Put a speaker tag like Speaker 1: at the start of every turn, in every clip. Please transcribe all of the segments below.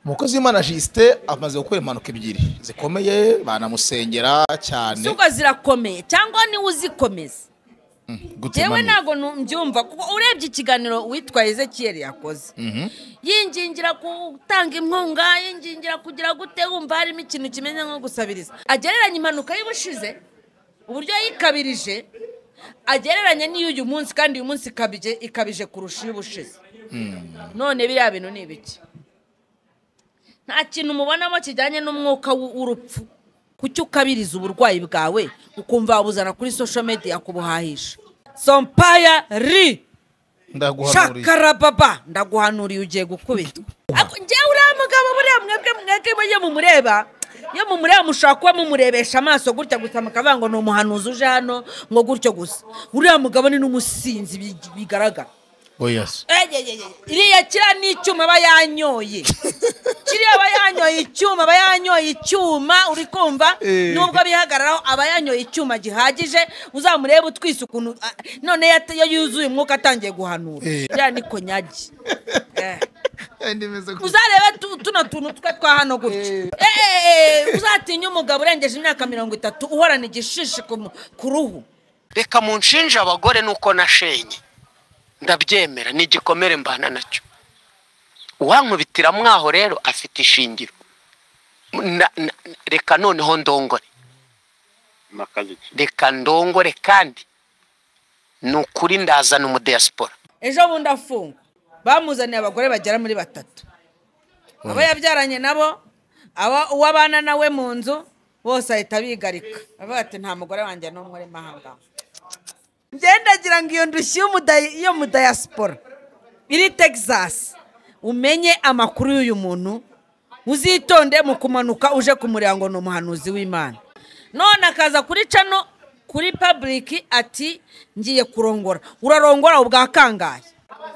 Speaker 1: umukozi w'imana jisite amaze gukora impanuka ebyiri zikomeye banamusengera cyane
Speaker 2: suko zirakomeye cyangwa niwe uzikomeza yewe
Speaker 1: gutemanya
Speaker 2: ntabwo nu- mbyumva kuko urebye ikiganiro witwa ezekiyeri yakoze yingingira gutanga inkunga yingingira kugira gute wumva harimo ikintu kimeze nko gusabiriza agereranya impanuka y'ubushize uburyo yikabirije agereranya n'iyo uyu munsi kandi uyu munsi ikabije ikabije kurusha iy'ubushize none biriya bintu ni ibiki nta kintu mubonamo kijyanye n'umwuka w'u- w'urupfu kuki ukabiriza uburwayi bwawe ukumva wabuzana kuri social media kubuhahisha sompaya ri
Speaker 1: ndaguhanuriye
Speaker 2: shakarababa ndaguhanuriye ugiye gukubitwa Ako- njyewe uriya mugabo buriya mwebwe mwebwe iyo mumureba iyo mumureba mushobora kuba mumurebesha amaso gutya gusa mukavuga ngo ni umuhanuzi uje hano ngo gutyo gusa uriya mugabo ni n'umusinzi bi- bigaragara
Speaker 1: oyasi
Speaker 2: Eyeyeye, iriya kiriya ni icyuma aba yanyoye kiriya aba yanyoye icyuma aba yanyoye icyuma uri kumva
Speaker 1: Eh.
Speaker 2: nubwo abihagararaho aba yanyoye icyuma gihagije uzamurebe utwise ukuntu ah, none yat- iyo yuzuye umwuka atangiye guhanura
Speaker 1: Eh.
Speaker 2: iriya ni konyagi Eh.
Speaker 1: ndemeze ko
Speaker 2: uzarebe tu- tuno tuntu twe twa hano gutya Eh, uzatinye umugabo urengeje imyaka mirongo itatu uhorana igishishi ku mu- ku ruhu
Speaker 3: reka munshinje abagore nuko nashenye ndabyemera ni igikomere mbana nacyo uwankubitira mwaho rero afite ishingiro Na- na- reka noneho ndongore
Speaker 4: makazi ki
Speaker 3: reka ndongore kandi ni ukuri ndazana umudiyasipora
Speaker 2: ejo bundi afungwa bamuzaniye abagore bagera muri batatu abo yabyaranye nabo aba- uwo abana nawe mu nzu bose ahita bigarika avuga ati nta mugore wanjye n'umwe urimo aha ngaha ngendagira ngo iyo ndushyi y'umudayi- yo mu dayasipora iri texas umenye amakuru y'uyu muntu uzitonde mu kumanuka uje kumureba ngo ni umuhanuzi w'imana none akaza kuri cano kuri public ati ngiye kurongora urarongora ubwa kangahe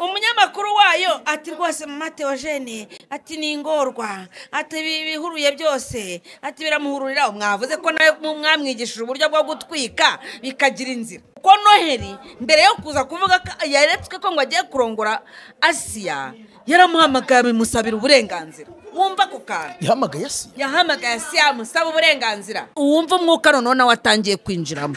Speaker 2: umunyamakuru wayo ati rwose mama teogene ati ni ingorwa ati ibi bihuruye byose ati biramuhururira mwavuze ko nawe mu- mwamwigishije uburyo bwo gutwika bikagira inzira kuko noheli mbere yo kuza kuvuga ko yaretswe ko ngo agiye kurongora asiya yaramuhamagaye abimusabira uburenganzira wumva ako kantu
Speaker 1: yahamagaye asi
Speaker 2: yahamagaye asiya amusaba uburenganzira uwumva umwuka noneho nawe atangiye kwinjiramo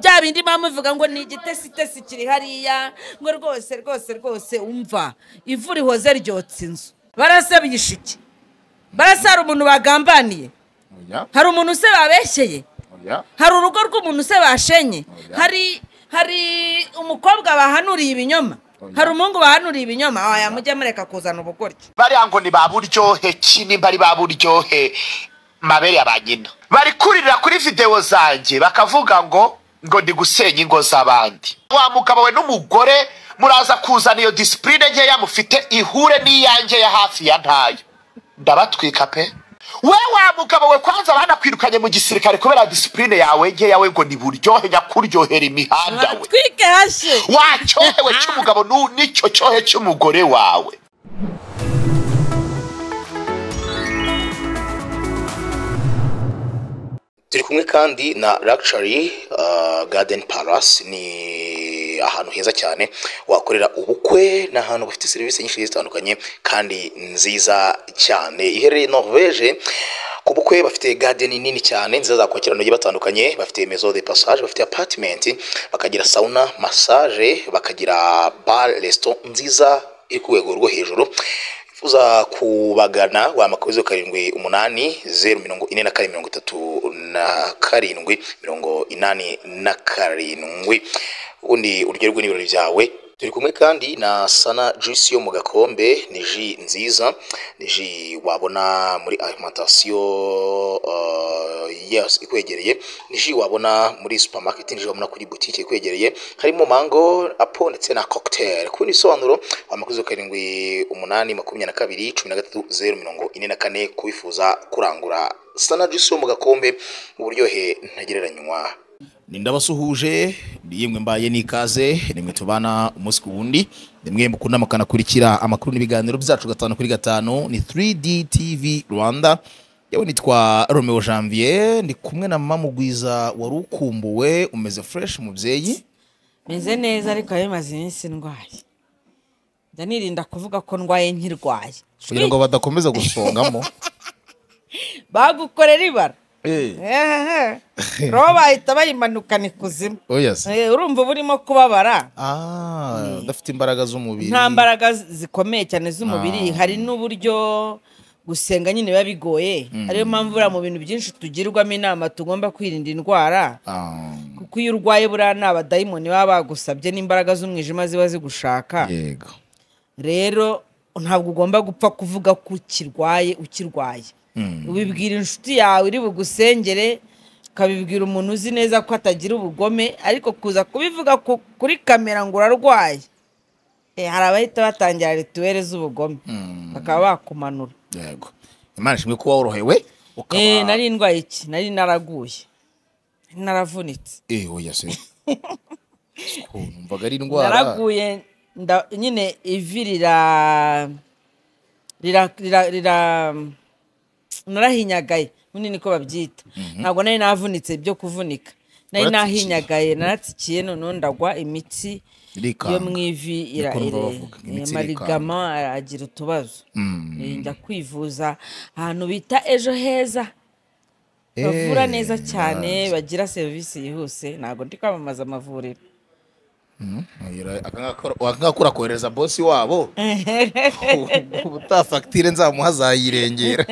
Speaker 2: bya bindi mama ivuga ngo ni igitesitesi kiri hariya ngo rwose rwose rwose umva ivu rihoze ryotsa inzu barasabye ishiki barasa hari umuntu bagambaniye
Speaker 1: oya
Speaker 2: hari umuntu se babeshyeye
Speaker 1: oya
Speaker 2: hari urugo rw'umuntu se bashenye hari hari umukobwa bahanuriye ibinyoma hari umuhungu bahanuriye ibinyoma waya mujye mureka kuzana ubugoryi
Speaker 5: bariya ngo ni ba buryohe ki nimba ari ba buryohe mabere ya ba nyina bari kurira kuri videwo zanjye bakavuga ngo ngo ndi gusenya ingo z'abandi wa mugabo we n'umugore muraza kuzana iyo disipurine nkeya mufite ihure n'iyanjye ya hafi ya ntayo ndabatwika pe we wa mugabo we kwanza banakwirukanye mu gisirikare kubera disipurine yawe nkeya we ngo ni buryohe nyakuryohera imihanda we
Speaker 2: twike hashye
Speaker 5: wa cyohewe cy'umugabo nu- n'icyo cyohe cy'umugore wawe
Speaker 6: turi kumwe kandi na Luxury uh, Garden Palace ni ahantu heza cyane wakorera ubukwe ni ahantu bafite serivisi nyinshi zigiye zitandukanye kandi nziza cyane iherereye Norvege ku bukwe bafite garden nini cyane nziza zakwakira abantu bagiye batandukanye bafite maison de passage bafite apartment bakagira sauna massage bakagira bar resto nziza iri ku rwego rwo hejuru uza kubagana wamakuru zeru karindwi umunani zeru mirongo ine na kane mirongo itatu na karindwi mirongo inani na karindwi ubundi uryoherwe n'ibirori byawe turi kumwe kandi na sana juice yo mu gakombe ni ji nziza ni ji wabona muri alimentation uh, yes ikwegereye ni ji wabona muri supermarket ni ji wabona kuri butike ikwegereye harimo mango apo ndetse na cocktail ku bindi bisobanuro wamakuzo karindwi umunani makumyabiri na kabiri cumi na gatatu zeru mirongo ine na kane kubifuza kurangura sana juice yo mu gakombe uburyohe ntagereranywa
Speaker 1: ni ndabasuhuje ni yemwe mbaye n'ikaze ni mwe tubana umunsi ku wundi ni mwe mukunda mukanakurikira amakuru n'ibiganiro byacu gatanu kuri gatanu ni 3D TV Rwanda yewe nitwa Romeo Janvier ndi kumwe na mama Mugwiza wari ukumbuwe umeze fresh mubyeyi
Speaker 2: meze neza ariko bimaze iminsi ndwaye njya nirinda kuvuga ko ndwaye nkirwaye
Speaker 1: kugira ngo badakomeza gusongamo
Speaker 2: bagukorera ibara
Speaker 1: Eh,
Speaker 2: ehehe roho bahita bayimanukana ikuzimu
Speaker 1: oya se.
Speaker 2: Eh, urumva uba urimo kubabara
Speaker 1: Ah, udafite imbaraga z'umubiri
Speaker 2: nta mbaraga zikomeye cyane z'umubiri
Speaker 1: Ah.
Speaker 2: hari n'uburyo gusenga nyine biba bigoye ariyo mpamvu buriya mu bintu byinshi tugirwamo inama tugomba kwirinda indwara
Speaker 1: Ah,
Speaker 2: kuko iyo urwaye buriya ni abadayimoni baba bagusabye n'imbaraga z'umwijima ziba zigushaka
Speaker 1: yego
Speaker 2: rero ntabwo ugomba gupfa kuvuga ko ukirwaye ukirwaye ubibwira inshuti yawe iri bugusengere ukabibwira umuntu uzi neza ko atagira ubugome ariko kuza kubivuga ku- kuri kamera ngo urarwaye Eh, hari abahita batangira rituwere z'ubugome bakaba bakumanura
Speaker 1: yego imana ishimwe kuba worohewe ukaba
Speaker 2: Eh, nari ndwaye iki nari naraguye nari naravunitse
Speaker 1: Eh, oya se Ukuntu, numvaga ari indwara
Speaker 2: naraguye nda- nyine ivi rira rira rira rira narahinyagaye nyine niko babyita ntabwo nari navunitse byo kuvunika nari
Speaker 1: Waratsikiye.
Speaker 2: nahinyagaye naratsikiye noneho ndagwa imitsi
Speaker 1: irikanga.
Speaker 2: yo mu ivi ira-
Speaker 1: Niko
Speaker 2: ire-
Speaker 1: bavuga, imitsi irikanga.
Speaker 2: amarigama agira utubazo Eh, njya kwivuza ahantu bita ejo heza
Speaker 1: Eh,
Speaker 2: bavura neza cyane
Speaker 1: nice.
Speaker 2: bagira serivisi yihuse ntabwo ndi kwamamaza amavuriro
Speaker 1: Oya, akangaka- akangaka urakohereza bosi wabo ubutaha fagitire nzamuha azayirengera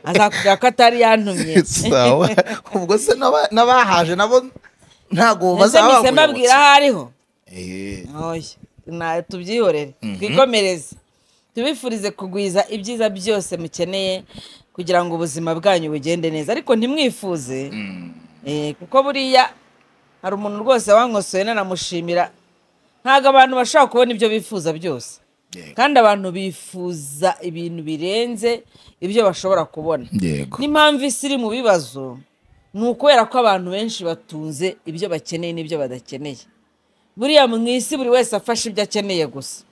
Speaker 2: azakubwira ko atari yantumye
Speaker 1: sawa ubwo se n'aba- n'abahaje nabo ntabwo
Speaker 2: ndetse
Speaker 1: bazaba
Speaker 2: mpise mbabwira
Speaker 1: bakuyobotse
Speaker 2: aho ariho
Speaker 1: Eh,
Speaker 2: oya na- tubyihorere twikomereze tubifurize kugwiza ibyiza byose mukeneye kugira ngo ubuzima bwanyu bugende neza ariko ntimwifuze Eh, kuko buriya hari umuntu rwose wankosoye nanamushimira ntabwo abantu bashobora kubona ibyo bifuza byose
Speaker 1: Yego.
Speaker 2: kandi abantu bifuza ibintu birenze ibyo bashobora kubona
Speaker 1: yego
Speaker 2: n'impamvu isi iri mu bibazo ni ukubera ko abantu benshi batunze ibyo bakeneye n'ibyo badakeneye buriya mu isi buri wese afashe ibyo akeneye gusa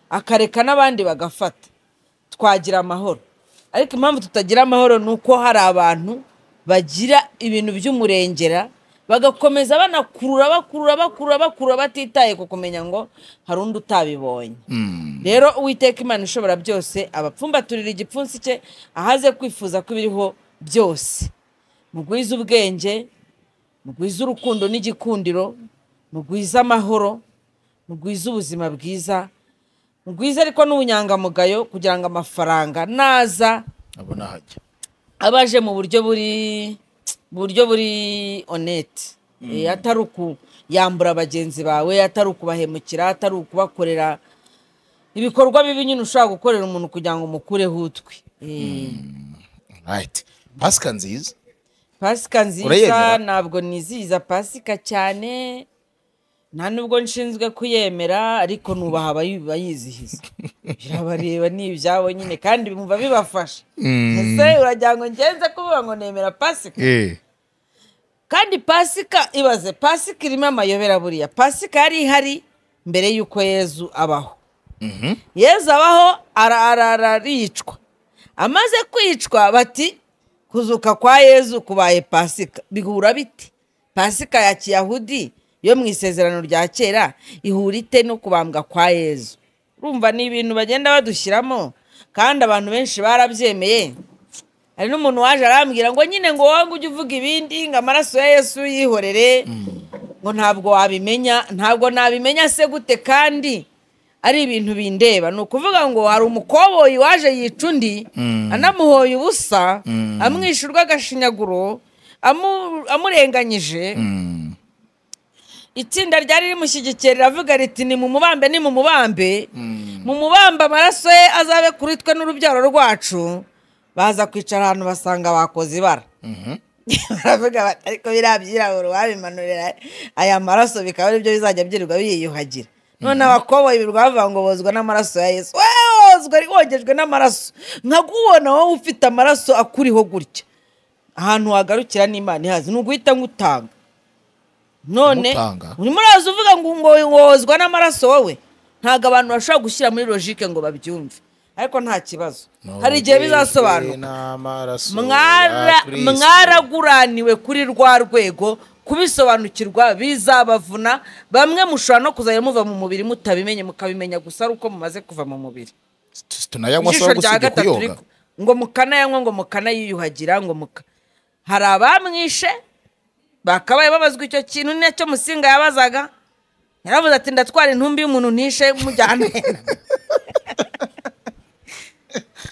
Speaker 2: akareka n'abandi bagafata twagira amahoro ariko impamvu tutagira amahoro ni uko hari abantu bagira ibintu by'umurengera bagakomeza banakurura bakurura bakurura bakurura batitaye ku kumenya ngo hari undi utabibonye rero uwiteka imana ishobora byose abapfumbaturira igipfunsi cye ahaze kwifuza ko ibiriho byose mugwize ubwenge mugwize urukundo n'igikundiro mugwize amahoro mugwize ubuzima bwiza mugwize ariko n'ubunyangamugayo kugira ngo amafaranga naza
Speaker 1: abona hajya
Speaker 2: aba aje mu buryo buri buryo buri onete Eh, atari uku yambura bagenzi bawe atari ukubahemukira atari ukubakorera ibikorwa bibi nyine ushobora gukorera umuntu kugira ngo umukureho utwe Eh,
Speaker 1: right pasika nziza
Speaker 2: pasika nziza
Speaker 1: Urayemera?
Speaker 2: ntabwo nizihiza pasika cyane nta nubwo nshinzwe kuyemera ariko nubaha abayi- abayizihiza birabareba ni ibyabo nyine kandi bumva bibafasha ese uragira ngo ngenze kuvuga ngo nemera pasika
Speaker 1: eh
Speaker 2: kandi pasika ibaze pasika irimo amayobera buriya pasika yari ihari mbere y'uko yezu abaho yezu abaho ara- ara- araricwa amaze kwicwa bati kuzuka kwa yezu kubaye pasika bihura bite pasika ya kiyahudi yo mu isezerano rya kera ihura ite no kubambwa kwa yezu urumva ni ibintu bagenda badushyiramo kandi abantu benshi barabyemeye hari n'umuntu waje arambwira ngo nyine ngo wowe ngo ujye uvuga ibindi ngo amaraso ya yesu yihorere ngo ntabwo wabimenya ntabwo nabimenya se gute kandi ari ibintu bindeba ni ukuvuga ngo hari umukoboyi waje yica undi anamuhoye ubusa amwisha urw'agashinyaguro amu- amurenganyije itsinda ryari rimushyigikira riravuga riti ni mumubambe ni mumubambe mumubambe amaraso ye azabe kuri twe n'urubyaro rwacu baza kwicara ahantu basanga bakoze ibara baravuga bati ariko biriya byirabura wabimanurira aya maraso bikaba ari byo bizajya byirirwa biyiyuhagira none abakoboyi birirwa bavuga ngo bozwa n'amaraso ya yesu wewe wozwa wogejwe n'amaraso nkakubona wowe ufite amaraso akuriho gutya ahantu wagarukira n'imana ihazi ni uguhita ngutanga none
Speaker 1: Kumutanga.
Speaker 2: urimo uraza uvuga ngo ngo wozwa n'amaraso wowe ntabwo abantu bashobora gushyira muri logike ngo babyumve ariko nta kibazo hari igihe bizasobanuka
Speaker 1: n'amaraso ya
Speaker 2: Mwara-
Speaker 1: Kristo.
Speaker 2: mwaraguraniwe kuri rwa rwego kubisobanukirwa bizabavuna bamwe mushobora no kuzajya muva mu mubiri mutabimenye mukabimenya gusa ari uko mumaze kuva mu mubiri
Speaker 1: Tu- tunayanywa se gusibye kuyoga
Speaker 2: ariko ngo mukanayanywa ngo mukanayiyuhagira ngo muka hari abamwishe bakabaye babazwa icyo kintu nacyo musinga yabazaga yaravuze ati ndatwara intumbi y'umuntu ntishe mujyane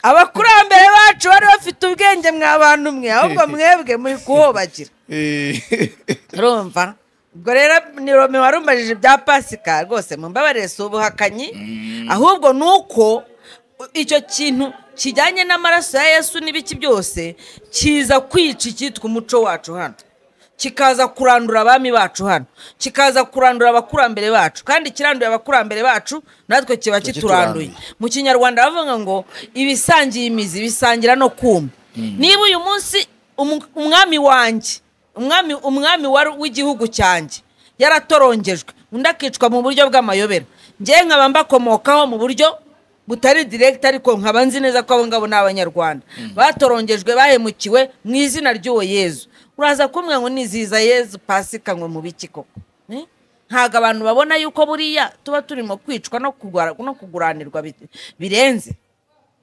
Speaker 2: abakurambere bacu bari bafite ubwenge mwa bantu mwe ahubwo mwebwe muri kuhobagira urumva ubwo rero ni rome warumbajije ibya pasika rwose mumbabarire si ubuhakanyi ahubwo ni uko icyo kintu kijyanye n'amaraso ya yesu n'ibiki byose kiza kwica icyitwa umuco wacu hano kikaza kurandura abami bacu hano kikaza kurandura abakurambere bacu kandi kiranduye abakurambere bacu natwe kiba kituranduye mu kinyarwanda bavuga ngo ibisangiye imizi bisangira no kuma niba uyu munsi umu- umwami wanjye umwami umwami wari- w'igihugu cyanjye yaratorongejwe undi akicwa mu buryo bw'amayobera ngewe nkaba mbakomokaho mu buryo butari direkiti ariko nkaba nzi neza ko abo ngabo ni abanyarwanda batorongejwe bahemukiwe mu izina ry'uwo yezu uraza kumwe ngo niziza yezu pasika ngo mu biki koko Eh? ntabwo abantu babona yuko buriya tuba turimo kwicwa no kugura- no kuguranirwa bi- birenze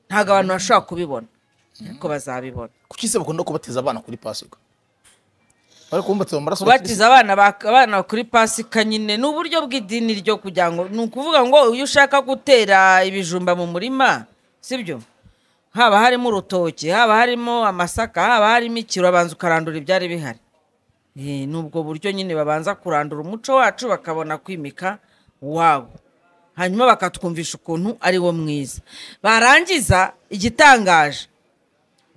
Speaker 2: ntabwo abantu bashobora kubibona ariko bazabibona
Speaker 1: kuki se bakunda kubatiza abana kuri pasika bari kubumbatiza mu maraso
Speaker 2: kubatiza abana ba- abana kuri pasika nyine ni uburyo bw'idini ryo kugira ngo ni ukuvuga ngo iyo ushaka gutera ibijumba mu murima sibyo haba harimo urutoki haba harimo amasaka haba harimo ikiro abanza ukarandura ibyari bihari Eh, ni ubwo buryo nyine babanza kurandura umuco wacu bakabona kwimika uwabo hanyuma bakatwumvisha ukuntu ari wo mwiza barangiza igitangaje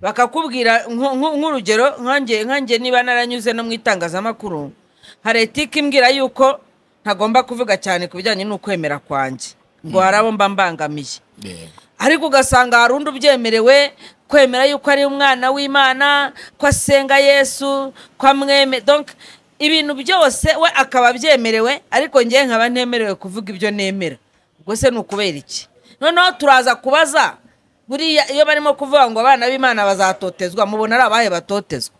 Speaker 2: bakakubwira nko- nko- nk'urugero nkange nkange niba naranyuze no mu itangazamakuru hari etike imbwira yuko ntagomba kuvuga cyane ku bijyanye n'ukwemera kwanjye ngo hari abo mba mbangamiye
Speaker 1: Yego.
Speaker 2: ariko ugasanga hari undi ubyemerewe kwemera yuko ari umwana w'imana ko asenga yesu ko amweme donc ibintu byose we akaba abyemerewe ariko ngewe nkaba ntemerewe kuvuga ibyo nemera ubwo se ni ukubera iki noneho turaza kubaza buriya iyo barimo kuvuga ngo abana b'imana bazatotezwa mubona ari abahe batotezwa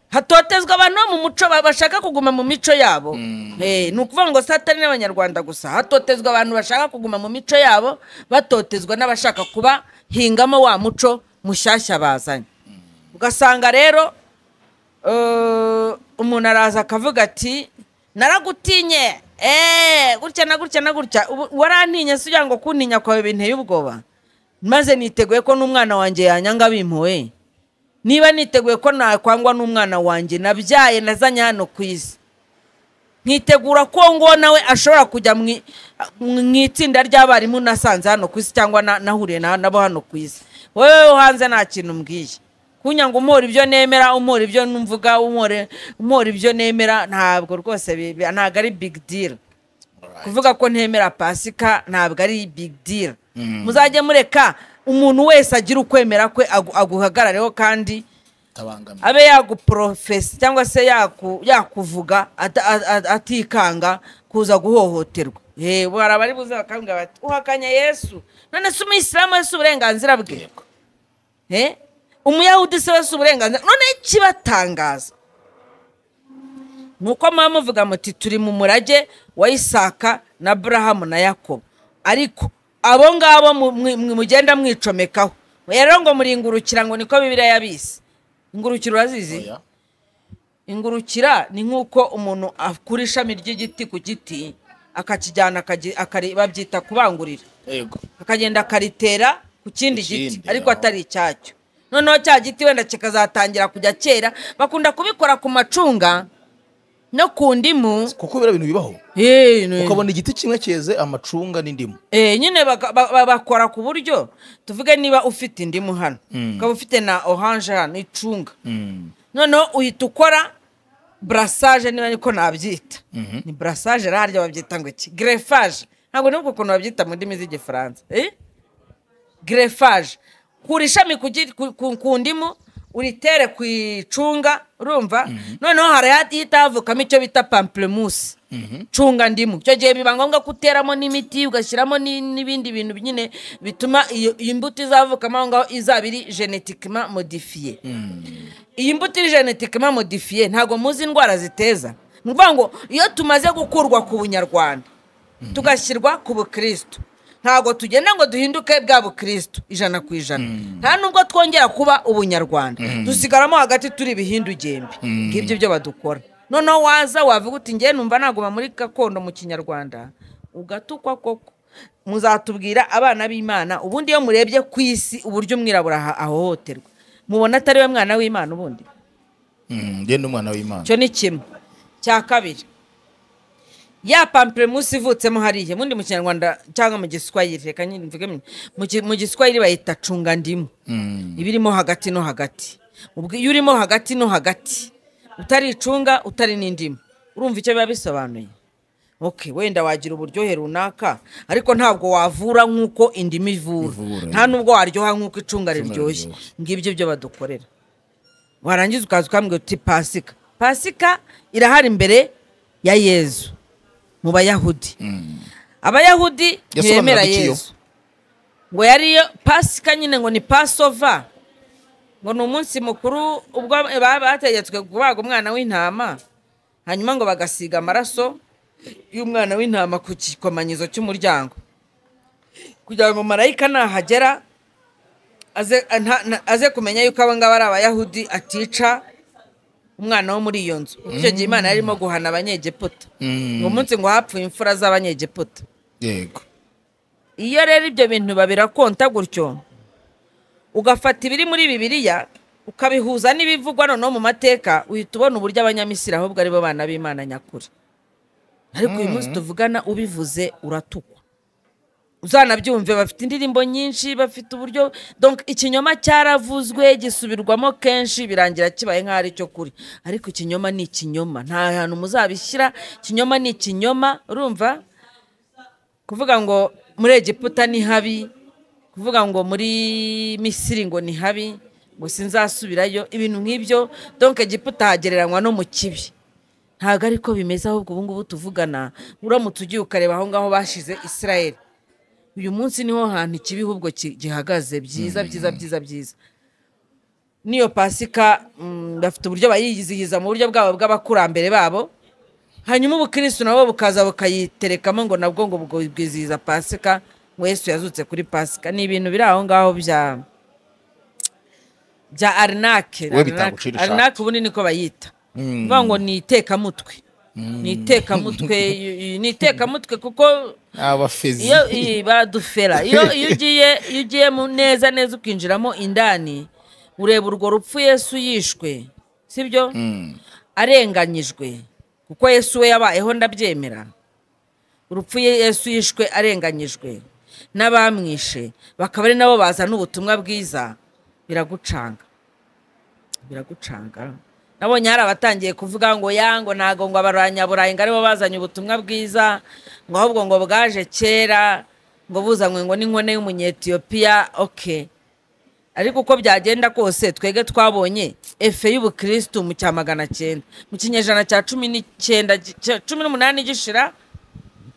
Speaker 2: hatotezwa abantu bo mu muco ba- bashaka kuguma mu mico yabo Eh, ni ukuvuga ngo si atari n'abanyarwanda gusa hatotezwa abantu bashaka kuguma mu mico yabo batotezwa n'abashaka kuba hingamo wa muco mushyashya bazanye ugasanga rero eh, umuntu araza akavuga ati naragutinye eee gutya na gutya na gutya ubu- warantinye si ugira ngo kuntinya kwawe binteye ubwoba maze niteguye ko n'umwana wanjye yanyanga bimpuwe niba niteguye ko nakwangwa n'umwana wanjye nabyaye nazanye hano ku isi nkitegura ko ngo nawe ashobora kujya mu i- mu itsinda ry'abarimu nasanze hano ku isi cyangwa na- nahuriye na- nabo hano ku isi wowe wo hanze nta kintu umbwiye kunya ngo umpora ibyo nemera umpora ibyo mvuga umpore- umpora ibyo nemera ntabwo rwose bi- bi- ntabwo ari big deal kuvuga ko ntemera pasika ntabwo ari big deal muzajye mureka umuntu wese agira ukwemera kwe agu- aguhagarareho kandi
Speaker 1: Tabangamye.
Speaker 2: abe yaguporofesi cyangwa se yaku- yakuvuga ata- a- a- atikanga kuza guhohoterwa yewe hari abari buze bakambwira bati uhakanya yesu none se umuyisilamu wese uburenganzira bwe Eh? umuyahudi se wese uburenganzira none ikibatangaza nuko muba muvuga muti turi mu murage wa isaka na aburahamu na yakobo ariko abo ngabo mu- mwi- mwi- mugenda mwicomekaho rero ngo muringurukira ngo niko bibiriya yabise ingurukira urazizi
Speaker 1: Oya.
Speaker 2: ingurukira ni nk'uko umuntu akura ishami ry'igiti ku giti akakijyana akagi- akari- babyita kubangurira
Speaker 1: Yego.
Speaker 2: akagenda akaritera ku kindi
Speaker 1: Ku kindi,
Speaker 2: giti ariko
Speaker 1: aho.
Speaker 2: atari icyacyo noneho cya giti wenda kikazatangira kujya kera bakunda kubikora ku macunga no ku ndimu
Speaker 1: kuko biriya bintu bibaho
Speaker 2: Eh, ni-
Speaker 1: ukabona igiti kimwe cyeze amacunga n'indimu
Speaker 2: Eh, nyine baka- ba- ba- bakora ku buryo tuvuge niba ufite indimu hano ukaba ufite na oranje hano icunga noneho uhita ukora burasage niba niko nabyita ni burasage harya babyita ngo iki gerefaje ntabwo nibuka ukuntu babyita mu ndimi z'igifaransa eh? gerefaje kura ishami ku gi- ku- ku- ku ndimu uritere ku icunga urumva noneho hari ahita itavukamo icyo bita pamplemusi cunga ndimu icyo gihe biba ngombwa ko uteramo n'imiti ugashyiramo ni- n'ibindi bintu nyine bituma iyo iyo mbuto izavukamo aho ngaho izaba iri genetikima modifiye iyi mbuto iri genetikima modifiye ntabwo muzi indwara ziteza ni ukuvuga ngo iyo tumaze gukurwa ku bunyarwanda tugashyirwa ku bukirisitu ntabwo tugenda ngo duhinduke bwa bukirisitu ijana ku ijana nta nubwo twongera kuba ubunyarwanda dusigaramo hagati turi ibihindugembe ngibyo ibyo badukora noneho waza wavuga uti ngewe numva naguma muri gakondo mu kinyarwanda ugatukwa koko muzatubwira abana b'imana ubundi iyo murebye ku isi uburyo umwirabura aha- ahohoterwa mubona atari we mwana w'imana ubundi
Speaker 1: ngende umwana w'imana
Speaker 2: icyo ni kimwe cya kabiri ya pamplemusi ivutsemo hariya ubundi mu kinyarwanda cyangwa mu giswahili reka nyine mvuge mu- mu ki- mu giswahili bayita cungandimu iba irimo hagati no hagati ubwo iyo urimo hagati no hagati utari icunga utari n'indimu urumva icyo biba bisobanuye ok wenda wagira uburyohe runaka ariko ntabwo wavura nk'uko indimu ivura
Speaker 1: Ivura,
Speaker 2: nta nubwo waryoha nk'uko icunga riryoshye
Speaker 1: riryoshye.
Speaker 2: ngibyo byo badukorera warangiza ukaza ukambwira uti pasika pasika irahari imbere ya yezu mu bayahudi abayahudi
Speaker 1: Yasobanuraga
Speaker 2: ntibemera
Speaker 1: iki yo?
Speaker 2: yezu ngo yariyo pasika nyine ngo ni pasova ngo ni umunsi mukuru ubwo ba- bategetswe kubaga umwana w'intama hanyuma ngo bagasiga amaraso y'umwana w'intama ku gikomanyizo cy'umuryango kugira ngo marayika nahagera aze nta- nta- aze kumenya yuko aba ngaba ari abayahudi atica umwana wo muri iyo nzu icyo gihe imana yarimo guhana abanyegiputa
Speaker 1: Mm.
Speaker 2: uwo munsi ngo hapfuye imfura z'abanyegiputa
Speaker 1: yego
Speaker 2: iyo rero ibyo bintu babirakonta gutyo ugafata ibiri muri bibiliya ukabihuza n'ibivugwa noneho mu mateka uhita ubona uburyo abanyamisiri ahubwo aribo bana b'imana nyakuri ariko uyu munsi tuvugana ubivuze uratukwa uzanabyumve bafite indirimbo nyinshi bafite uburyo donc ikinyoma cyaravuzwe gisubirwamo kenshi birangira kibaye nk'aho ari cyo kuri ariko ikinyoma ni ikinyoma nta hantu muzabishyira ikinyoma ni ikinyoma urumva kuvuga ngo muri egiputa ni habi kuvuga ngo muri misiri ngo ni habi ngo sinzasubirayo ibintu nk'ibyo donke egiputa hagereranywa no mu kibi ntabwo ariko bimeze ahubwo ubu ngubu tuvugana uramutse ugiye ukareba aho ngaho bashize israel uyu munsi niho hantu ikibi ahubwo ki- gihagaze byiza byiza byiza byiza n'iyo pasika mm, bafite uburyo bayizihiza mu buryo bwabo bw'abakurambere babo hanyuma ubukirisitu nabo bukaza bukayiterekamo ngo nabwo ngo bwo- bwizihiza pasika ngo yesu yazutse kuri pasika ni ibintu biri aho ngaho bya bya arinake
Speaker 1: We bitagucira ishati.
Speaker 2: arinake ubundi niko bayita bivuga ngo ni itekamutwe ni itekamutwe ni itekamutwe kuko
Speaker 1: abafezi
Speaker 2: iyo iyi baradufera iyo iyo ugiye iyo ugiye mu neza neza ukinjiramo indani ureba urwo rupfu yesu yishwe sibyo arenganyijwe kuko yesu we yabayeho ndabyemera urupfu ye- yesu yishwe arenganyijwe n'abamwishe bakaba ari nabo bazana ubutumwa bwiza biragucanga biragucanga nabonye hari abatangiye kuvuga ngo ya ngo ntago ngo abanyaburayi ngo aribo bazanye ubutumwa bwiza ngo ahubwo ngo bwaje kera ngo buzanywe ngo n'inkone y'umunyetiyopiya oke ariko uko byagenda kose twebwe twabonye efe y'ubukirisitu mu cya magana cyenda mu kinyejana cya cumi n'icyenda gi- cya cumi n'umunani gishira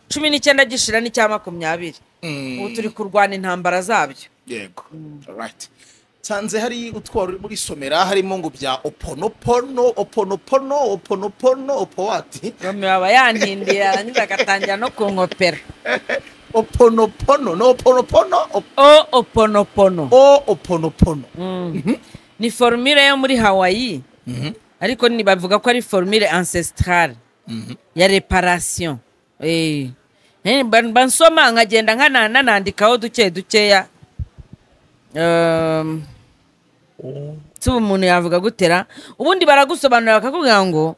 Speaker 2: cumi n'icyenda gishira n'icya makumyabiri ubu turi kurwana intambara zabyo
Speaker 1: yego right nsanze hari utwara uri muri somera harimo ngo bya oponopono oponopono oponopono opowati
Speaker 2: romeo aba yantindiye yarangiza agatangira no kunkopera
Speaker 1: oponopono no oponopono op-
Speaker 2: o oponopono
Speaker 1: o oponopono
Speaker 2: ni formule yo muri hawaii ariko ni bavuga ko ari formule ancestrale ya reparation Eh. Eh, ban- bansoma nkagenda nkana- nanandikaho duke dukeya Um, si ubu umuntu yavuga gutera ubundi baragusobanurira bakakubwira ngo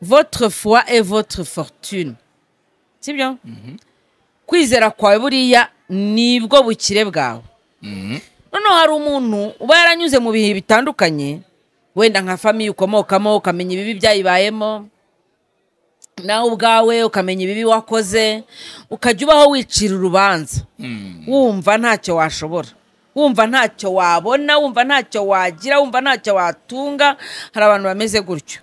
Speaker 2: votre foi et votre fortune sibyo kwizera kwawe buriya nibwo bukire bwawe noneho hari umuntu uba yaranyuze mu bihe bitandukanye wenda nka famiye ukomokamo ukamenya ibibi byayibayemo nawe ubwawe ukamenya ibibi wakoze ukajya ubaho wicira urubanza wumva ntacyo washobora wumva ntacyo wabona wumva ntacyo wagira wumva ntacyo watunga hari abantu bameze gutyo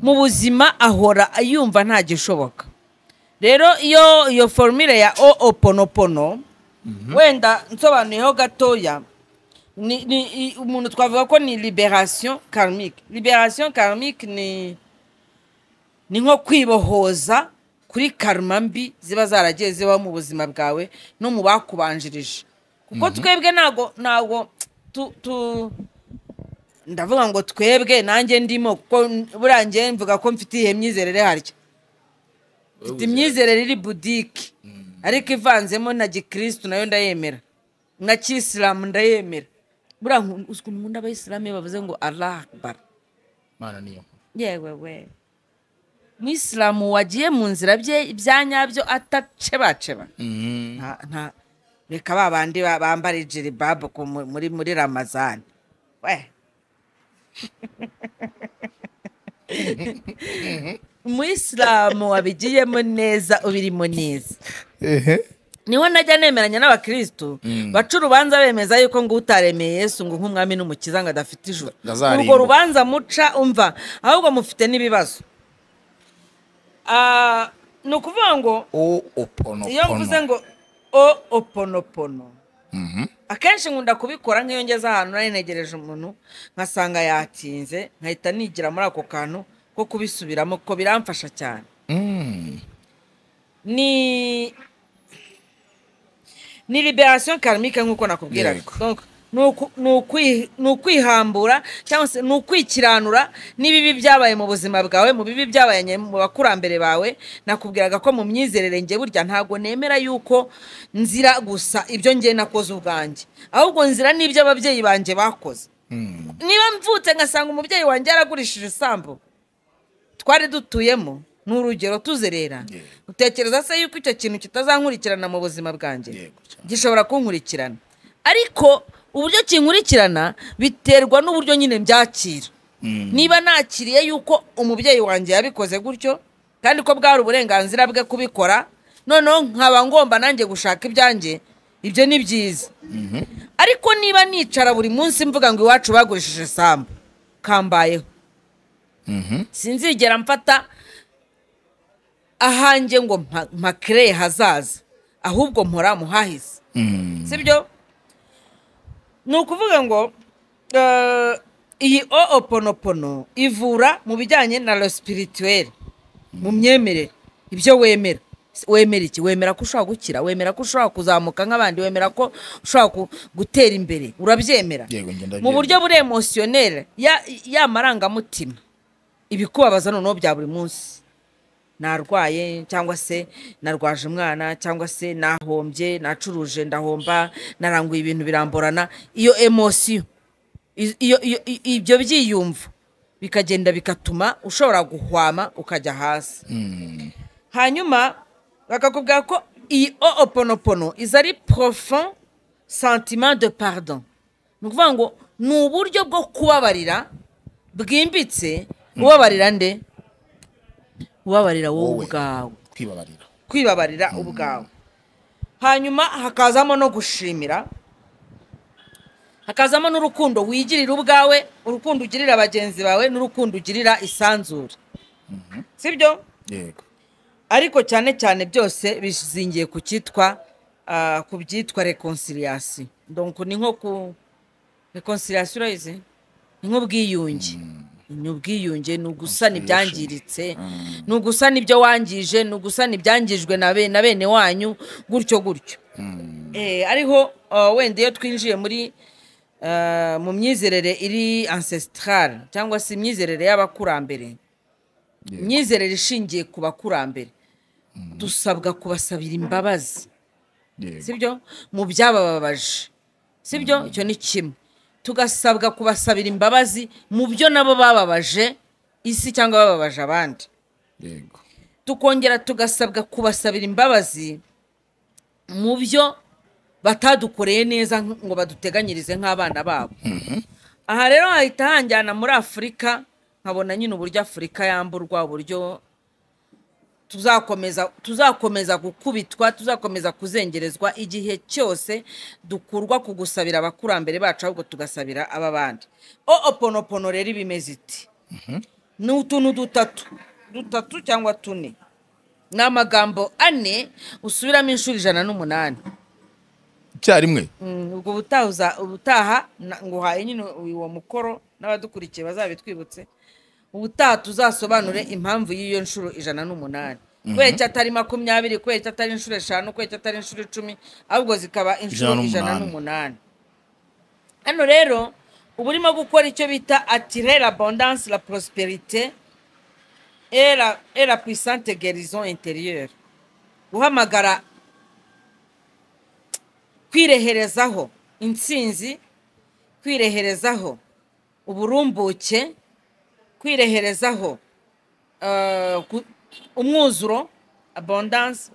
Speaker 2: mu buzima ahora yumva nta gishoboka rero iyo iyo formire ya o oponopono wenda nsobanuyeho gatoya ni ni i- umuntu twavuga ko ni liberation karmique liberation karmique ni ni nko kwibohoza kuri karma mbi ziba zaragiye zibaho mu buzima bwawe no mu bakubanjirije kuko twebwe ntago ntago tu tu ndavuga ngo twebwe nanjye ndimo kuko n- buriya njye mvuga ko mfite iyihe myizerere harya mfite imyizerere iri budike ariko ivanzemo na gikirisitu nayo ndayemera na kisilamu ndayemera buriya nku- uzi ukuntu nkunda abayisilamu iyo bavuze ngo allah akbar
Speaker 1: Imana niyo nkuru.
Speaker 2: yewe we mwisilamu wagiye mu nzira bye ibya nyabyo atacebaceba nta nta reka ba bandi ba- bambara ijiribabu ku mu- muri muri ramazani we umuyisilamu wabigiyemo neza ubirimo neza niho najya nemeranya n'abakirisitu baca urubanza bemeza yuko ngo utaremeye yesu ngo nk'umwami n'umukiza ngo adafite ijuru
Speaker 1: Azarimbuka.
Speaker 2: urwo rubanza muca umva ahubwo mufite n'ibibazo Ah, ni ukuvuga ngo
Speaker 1: o oponopono
Speaker 2: iyo mvuze ngo o oponopono akenshi nkunda kubikora nk'iyo ngeze ahantu nari negereje umuntu nkasanga yatinze nkahita nigira muri ako kantu ko kubisubiramo kuko biramfasha cyane ni ni liberation karmike nk'uko nakubwiraga
Speaker 1: Yego.
Speaker 2: Donc, ni uku- ni ukwi- ni ukwihambura cyangwa se ni ukwikiranura n'ibibi byabaye mu buzima bwawe mu bibi byabaye nye- mu bakurambere bawe nakubwiraga ko mu myizerere nge burya ntabwo nemera yuko nzira gusa ibyo ngiye nakoze ubwanjye ahubwo nzira n'ibyo ababyeyi banjye bakoze niba mvutse ngasanga umubyeyi wanjye yaragurishije isambu twari dutuyemo ni urugero tuzerera utekereza se yuko icyo kintu kitazankurikirana mu buzima bwanjye
Speaker 1: Yego, cyane.
Speaker 2: gishobora kunkurikirana ariko uburyo kinkurikirana biterwa n'uburyo nyine mbyakira niba nakiriye yuko umubyeyi wanjye yabikoze gutyo kandi ko bwari uburenganzira bwe kubikora noneho nkaba ngomba nanjye gushaka ibyanjye ibyo ni byiza ariko niba nicara buri munsi mvuga ngo iwacu bagurishije sambu kambayeho sinzigera mfata ahanjye ngo mpa- mpakereye hazaza ahubwo mpora muhahise sibyo ni ukuvuga ngo eh, iyi o oponopono ivura mu bijyanye na lo spirituelle mu myemerere ibyo wemera wemera iki wemera ko ushobora gukira wemera ko ushobora kuzamuka nk'abandi wemera ko ushobora ku- gutera imbere urabyemera
Speaker 1: Yego, njye ndabyemera.
Speaker 2: mu buryo buri emosiyoneri ya ya marangamutima ibikubabaza noneho bya buri munsi narwaye cyangwa se narwaje umwana cyangwa se nahombye nacuruje ndahomba naranguye ibintu biramburana iyo emosiyo I- iyo iyo- i- ibyo byiyumvo bikagenda bikatuma ushobora guhwama ukajya hasi hanyuma bakakubwira ko iyi o oponopono iza ari profond sentiment de pardon ni ukuvuga ngo ni uburyo bwo kubabarira bwimbitse ubabarira nde ubabarira wowe
Speaker 1: Wowe.
Speaker 2: ubwawe
Speaker 1: kwibabarira
Speaker 2: kwibabarira ubwawe hanyuma hakazamo no gushimira hakazamo n'urukundo wigirira ubwawe urukundo ugirira bagenzi bawe n'urukundo ugirira isanzure sibyo
Speaker 1: yego
Speaker 2: ariko cyane cyane byose bizingiye ku cyitwa ah, ku byitwa reconciliation donc ni nko ku reconciliation urayizi ni nk'ubwiyunge ni ubwiyunge ni ugusana ibyangiritse ni ugusana ibyo wangije ni ugusana ibyangijwe na be- na bene wanyu gutyo gutyo Eh, ariho ah, wenda iyo twinjiye muri ah, mu myizerere iri ancestrale cyangwa se imyizerere y'abakurambere imyizerere ishingiye ku bakurambere dusabwa kubasabira imbabazi
Speaker 1: yego
Speaker 2: sibyo mu byabababaje sibyo icyo ni kimwe tugasabwa kubasabira imbabazi mu byo nabo bababaje isi cyangwa bababaje abandi
Speaker 1: yego
Speaker 2: tukongera tugasabwa kubasabira imbabazi mu byo batadukoreye neza ngo baduteganyirize nk'abana babo aha rero hahita hanjyana muri afurika nkabona nyine uburyo afurika yamburwa uburyo tuzakomeza tuzakomeza gukubitwa tuzakomeza kuzengerezwa igihe cyose dukurwa ku gusabira abakurambere bacu ahubwo tugasabira ab'abandi o oponopono rero iba imeze iti ni utuntu dutatu dutatu cyangwa tune ni amagambo ane usubiramo inshuro ijana n'umunani
Speaker 1: icyarimwe
Speaker 2: Mm, ubwo ubutaha uza- ubutaha na- nguhaye nyine uwo mukoro n'abadukurikiye bazabitwibutse ubutaha tuzasobanure impamvu y'iyo nshuro ijana n'umunani kubera icyo atari makumyabiri kubera icyo atari inshuro eshanu kubera icyo atari inshuro icumi ahubwo zikaba inshuro
Speaker 1: Ijana
Speaker 2: ijana
Speaker 1: n'umunani.
Speaker 2: n'umunani hano rero uba urimo gukora icyo bita atirera abondance la prosperite et la- et la puissante guérison intérieure guhamagara kwireherezaho intsinzi kwireherezaho uburumbuke kwireherezaho eh, ku- umwuzuro abondance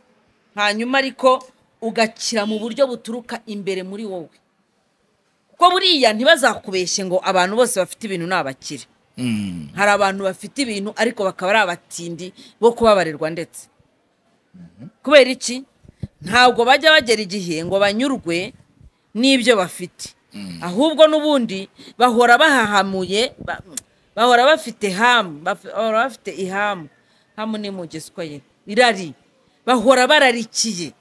Speaker 2: hanyuma ariko ugakira mu buryo buturuka imbere muri wowe kuko buriya ntibazakubeshye ngo abantu bose bafite ibintu ni abakire hari abantu bafite ibintu ariko bakaba ari abatindi bo kubabarirwa ndetse kubera iki ntabwo bajya bagera igihe ngo banyurwe n'ibyo bafite ahubwo n'ubundi bahora bahahamuye ba- bahora bafite hamu baf- bahora bafite ihamu hamu ni mugeswa ye irari bahora bararikiye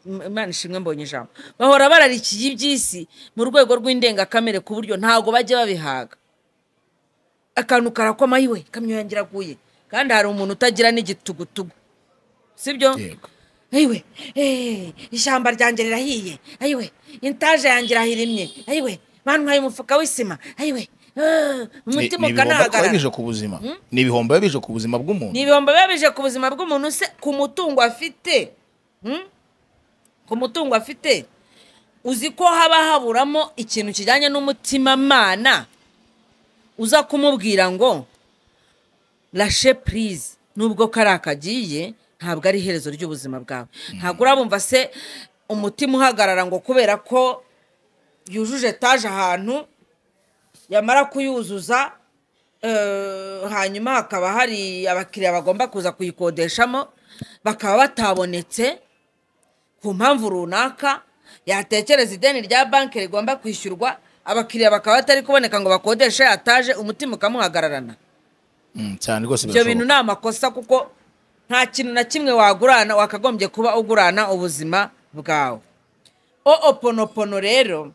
Speaker 2: M- imana ishimwe mbonye ijambo bahora bararikiye iby'isi mu rwego rw'indengakamere ku buryo ntabwo bajya babihaga akantu karakoma yiwe kamyo yanjye iraguye kandi hari umuntu utagira n'igitugutugu sibyo
Speaker 1: Yego.
Speaker 2: ayiwe eh, ishyamba ryanjye rirahiye ayiwe intaje yanjye irahirimye ayiwe bantwaye umufuka w'isima ayiwe ah, umutima
Speaker 1: Ni- ni ibihombo biba
Speaker 2: ukanahagarara
Speaker 1: bije ku buzima ni ibihombo biba bije ku buzima bw'umuntu
Speaker 2: ni ibihombo biba bije ku buzima bw'umuntu se ku mutungo afite Hmm? ku mutungo afite uzi ko haba haburamo ikintu kijyanye n'umutimamana uza kumubwira ngo lashe purize nubwo kariya kagiye ntabwo ari iherezo ry'ubuzima bwawe ntabwo urabumva se umutima uhagarara ngo kubera ko yujuje etaje ahantu yamara kuyuzuza eh, hanyuma hakaba hari abakiriya bagomba kuza kuyikodeshamo bakaba batabonetse ku mpamvu runaka yatekereza ideni rya banki rigomba kwishyurwa abakiriya bakaba batari kuboneka ngo bakodeshe yataje umutima ukamuhagararana
Speaker 1: Mm, cyane rwose
Speaker 2: ibyo bintu
Speaker 1: birashoboka
Speaker 2: ni amakosa kuko nta kintu na kimwe wagurana wakagombye kuba ugurana ubuzima bwawe o oponopono rero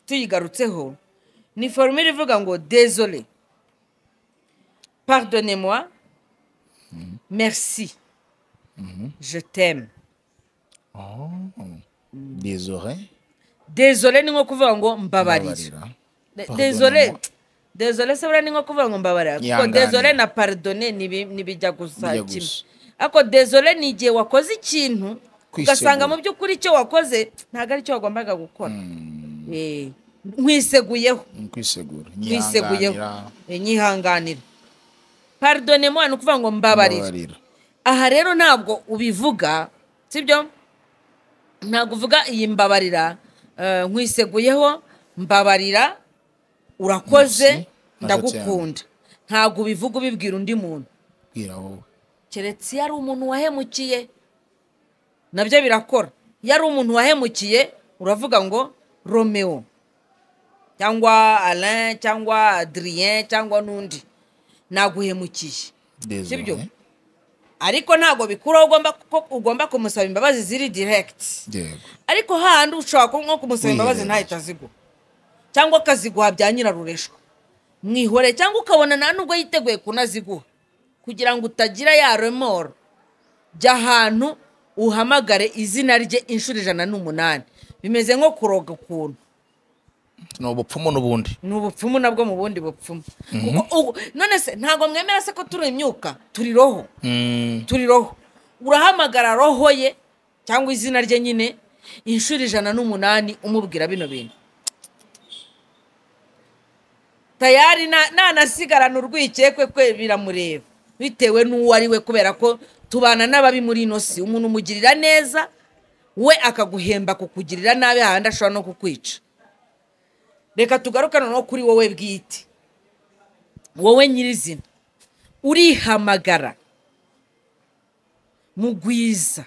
Speaker 2: tuyigarutseho ni forumire ivuga ngo dezole pardonnez moi merci je t'aime
Speaker 1: dezore
Speaker 2: dezole ni nko kuvuga ngo mbabarira
Speaker 1: babarira
Speaker 2: De-
Speaker 1: Pardonnez-moi.
Speaker 2: dezole dezole se buriya ni nko kuvuga ngo mbabarira kuko
Speaker 1: Ihangane.
Speaker 2: dezole na paridone ntibijya gusa
Speaker 1: Bijya
Speaker 2: kimwe
Speaker 1: gusa.
Speaker 2: ariko dezole ni igihe wakoze ikintu
Speaker 1: Kwisegura.
Speaker 2: ugasanga mu by'ukuri icyo wakoze ntabwo ari cyo wagombaga gukora Eh, nkwiseguyeho
Speaker 1: kwisegura
Speaker 2: nkwiseguyeho
Speaker 1: nyihanganira
Speaker 2: Eh, nyihanganira paridone mwana ni ukuvuga ngo mbabarira
Speaker 1: mbabarira
Speaker 2: aha rero ntabwo ubivuga sibyo ntabwo uvuga iyi mbabarira eh, nkwiseguyeho mbabarira urakoze
Speaker 1: Merci.
Speaker 2: ndagukunda ntabwo ubivuga ubibwira undi muntu
Speaker 1: bwira wowe
Speaker 2: keretse iyo ari umuntu wahemukiye nabyo birakora iyo ari umuntu wahemukiye uravuga ngo romeo cyangwa alain cyangwa adrien cyangwa n'undi naguhemukiye
Speaker 1: dezore
Speaker 2: Sibyo? ariko ntabwo bikuraho ugomba ko ugomba kumusaba imbabazi ziri diregiti
Speaker 1: yego
Speaker 2: ariko hahandi ushobora kuba nko kumusaba imbabazi
Speaker 1: Mwiherera.
Speaker 2: ntahita aziguha cyangwa akaziguha bya nyirarureshwa mwihore cyangwa ukabona nta nubwo yiteguye kunaziguha kugira ngo utagira ya remoro jya ahantu uhamagare izina rye inshuro ijana n'umunani bimeze nko kuroga ukuntu
Speaker 1: ni ubupfumu n'ubundi
Speaker 2: ni ubupfumu nabwo mu bundi bupfumu Kuko ubu- none se ntabwo mwemera se ko turi imyuka turi roho
Speaker 1: Mm,
Speaker 2: turi roho urahamagara roho ye cyangwa izina rye nyine inshuro ijana n'umunani umubwira bino bintu tayari na- nanasigarana urwikekwe kwe biramureba bitewe n'uwo ari we kubera ko tubana n'ababi muri ino si umuntu umugirira neza we akaguhemba kukugirira nabi hahandi ashobora no kukwica reka tugaruke noneho kuri wowe bwite wowe nyirizina urihamagara mugwiza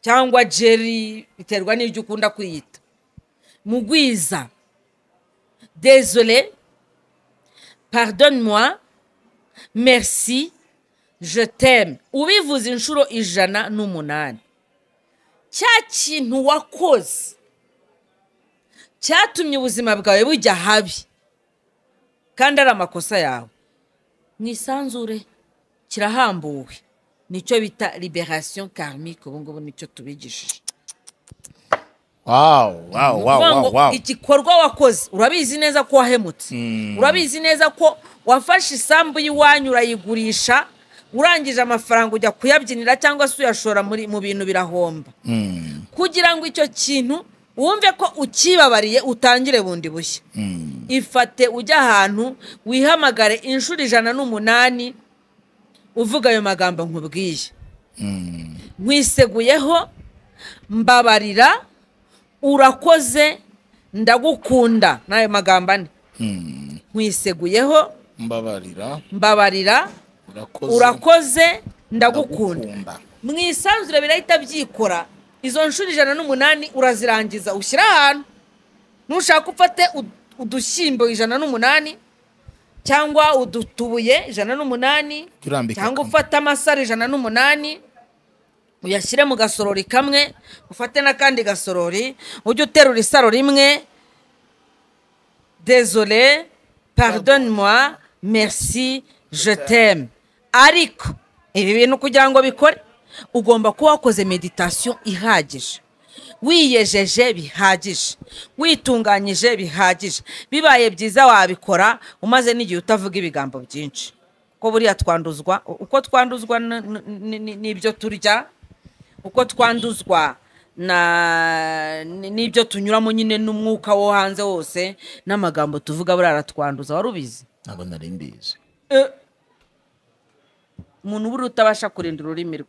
Speaker 2: cyangwa jeri biterwa n'ibyo ukunda kwiyita mugwiza désolé pardonne moi merci je t'aime ubivuze inshuro ijana n'umunani cya kintu wakoze cyatumye ubuzima bwawe bujya habi kandi ari amakosa yawe mu isanzure kirahambuwe nicyo bita liberasiyo karmike ubu ngubu nicyo tubigishije
Speaker 1: wawu wawu
Speaker 2: ukuvuga
Speaker 1: wawu
Speaker 2: ngo
Speaker 1: wawu
Speaker 2: igikorwa wakoze urabizi neza ko wahemutse urabizi neza ko wafashe isambu y'iwanyu urayigurisha urangije amafaranga ujya kuyabyinira cyangwa se uyashora muri- mu bintu birahomba kugira ngo icyo kintu wumve ko ukibabariye utangire bundi bushya ifate ujye ahantu wihamagare inshuro ijana n'umunani uvuga ayo magambo nkubwiye nkwiseguyeho mbabarira urakoze ndagukunda n'ayo magambo ane nkwiseguyeho
Speaker 1: mbabarira
Speaker 2: mbabarira
Speaker 1: urakoze
Speaker 2: urakoze ndagukunda
Speaker 1: ndagukunda
Speaker 2: mu isanzure birahita byikora izo nshuro ijana n'umunani urazirangiza ushyira ahantu nushaka ufate ud- udushyimbo ijana n'umunani cyangwa udutubuye ijana n'umunani
Speaker 1: Turambike
Speaker 2: cyangwa
Speaker 1: kamwe.
Speaker 2: ufate amasaro ijana n'umunani uyashyire mu gasorori kamwe ufate n'akandi gasorori ujye uterura isaro rimwe désolé pardonne moi merci je t'aime ariko ibi bintu kugira ngo bikore ugomba kuba wakoze meditasiyo ihagije wiyejeje bihagije witunganyije bihagije bibaye byiza wabikora umaze n'igihe utavuga ibigambo byinshi kuko buriya twanduzwa uko twanduzwa n- n- n- n'ibyo turya uko twanduzwa na n- n'ibyo tunyuramo nyine n'umwuka wo hanze wose n'amagambo tuvuga buriya aratwanduza wari ubizi
Speaker 1: ntabwo nari mbizi
Speaker 2: umuntu buriya utabasha kurinda ururimi rwe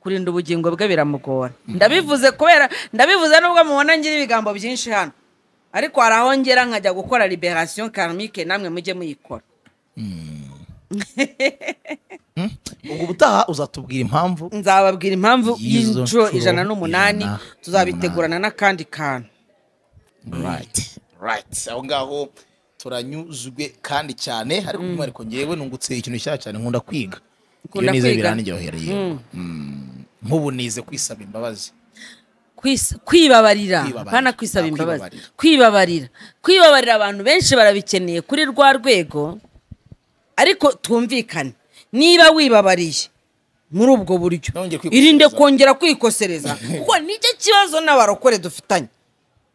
Speaker 2: kurinda ubugingo bwe biramugora ndabivuze kubera ndabivuze nubwo mubona ngira ibigambo byinshi hano ariko hari aho ngera nkajya gukora liberasiyo karmike namwe mujye muyikora
Speaker 1: ubwo ubutaha uzatubwira impamvu
Speaker 2: nzababwira impamvu
Speaker 1: Y'izo
Speaker 2: y'inshuro
Speaker 1: nshuro
Speaker 2: ijana n'umunani
Speaker 1: ijana
Speaker 2: tuzabitegurana n'akandi kantu
Speaker 1: right right aho ngaho turanyuzwe kandi cyane ariko by'umwihariko ngewe nungutse ikintu cyiza cyane nkunda kwiga
Speaker 2: Ukunda
Speaker 1: iyo nize
Speaker 2: kwiga?
Speaker 1: birandyohereye Mm. nk'ubu nize kwisaba imbabazi
Speaker 2: Kwis- kwibabarira
Speaker 1: Kwibabarira.
Speaker 2: pana kwisaba
Speaker 1: Ah,
Speaker 2: imbabazi
Speaker 1: kwibabarira.
Speaker 2: kwibabarira kwibabarira abantu benshi barabikeneye kuri rwa rwego ariko twumvikane niba wibabariye muri ubwo buryo
Speaker 1: Nongeye kwikosereza.
Speaker 2: irinde kongera kwikosereza kuko nicyo kibazo n'abarokore dufitanye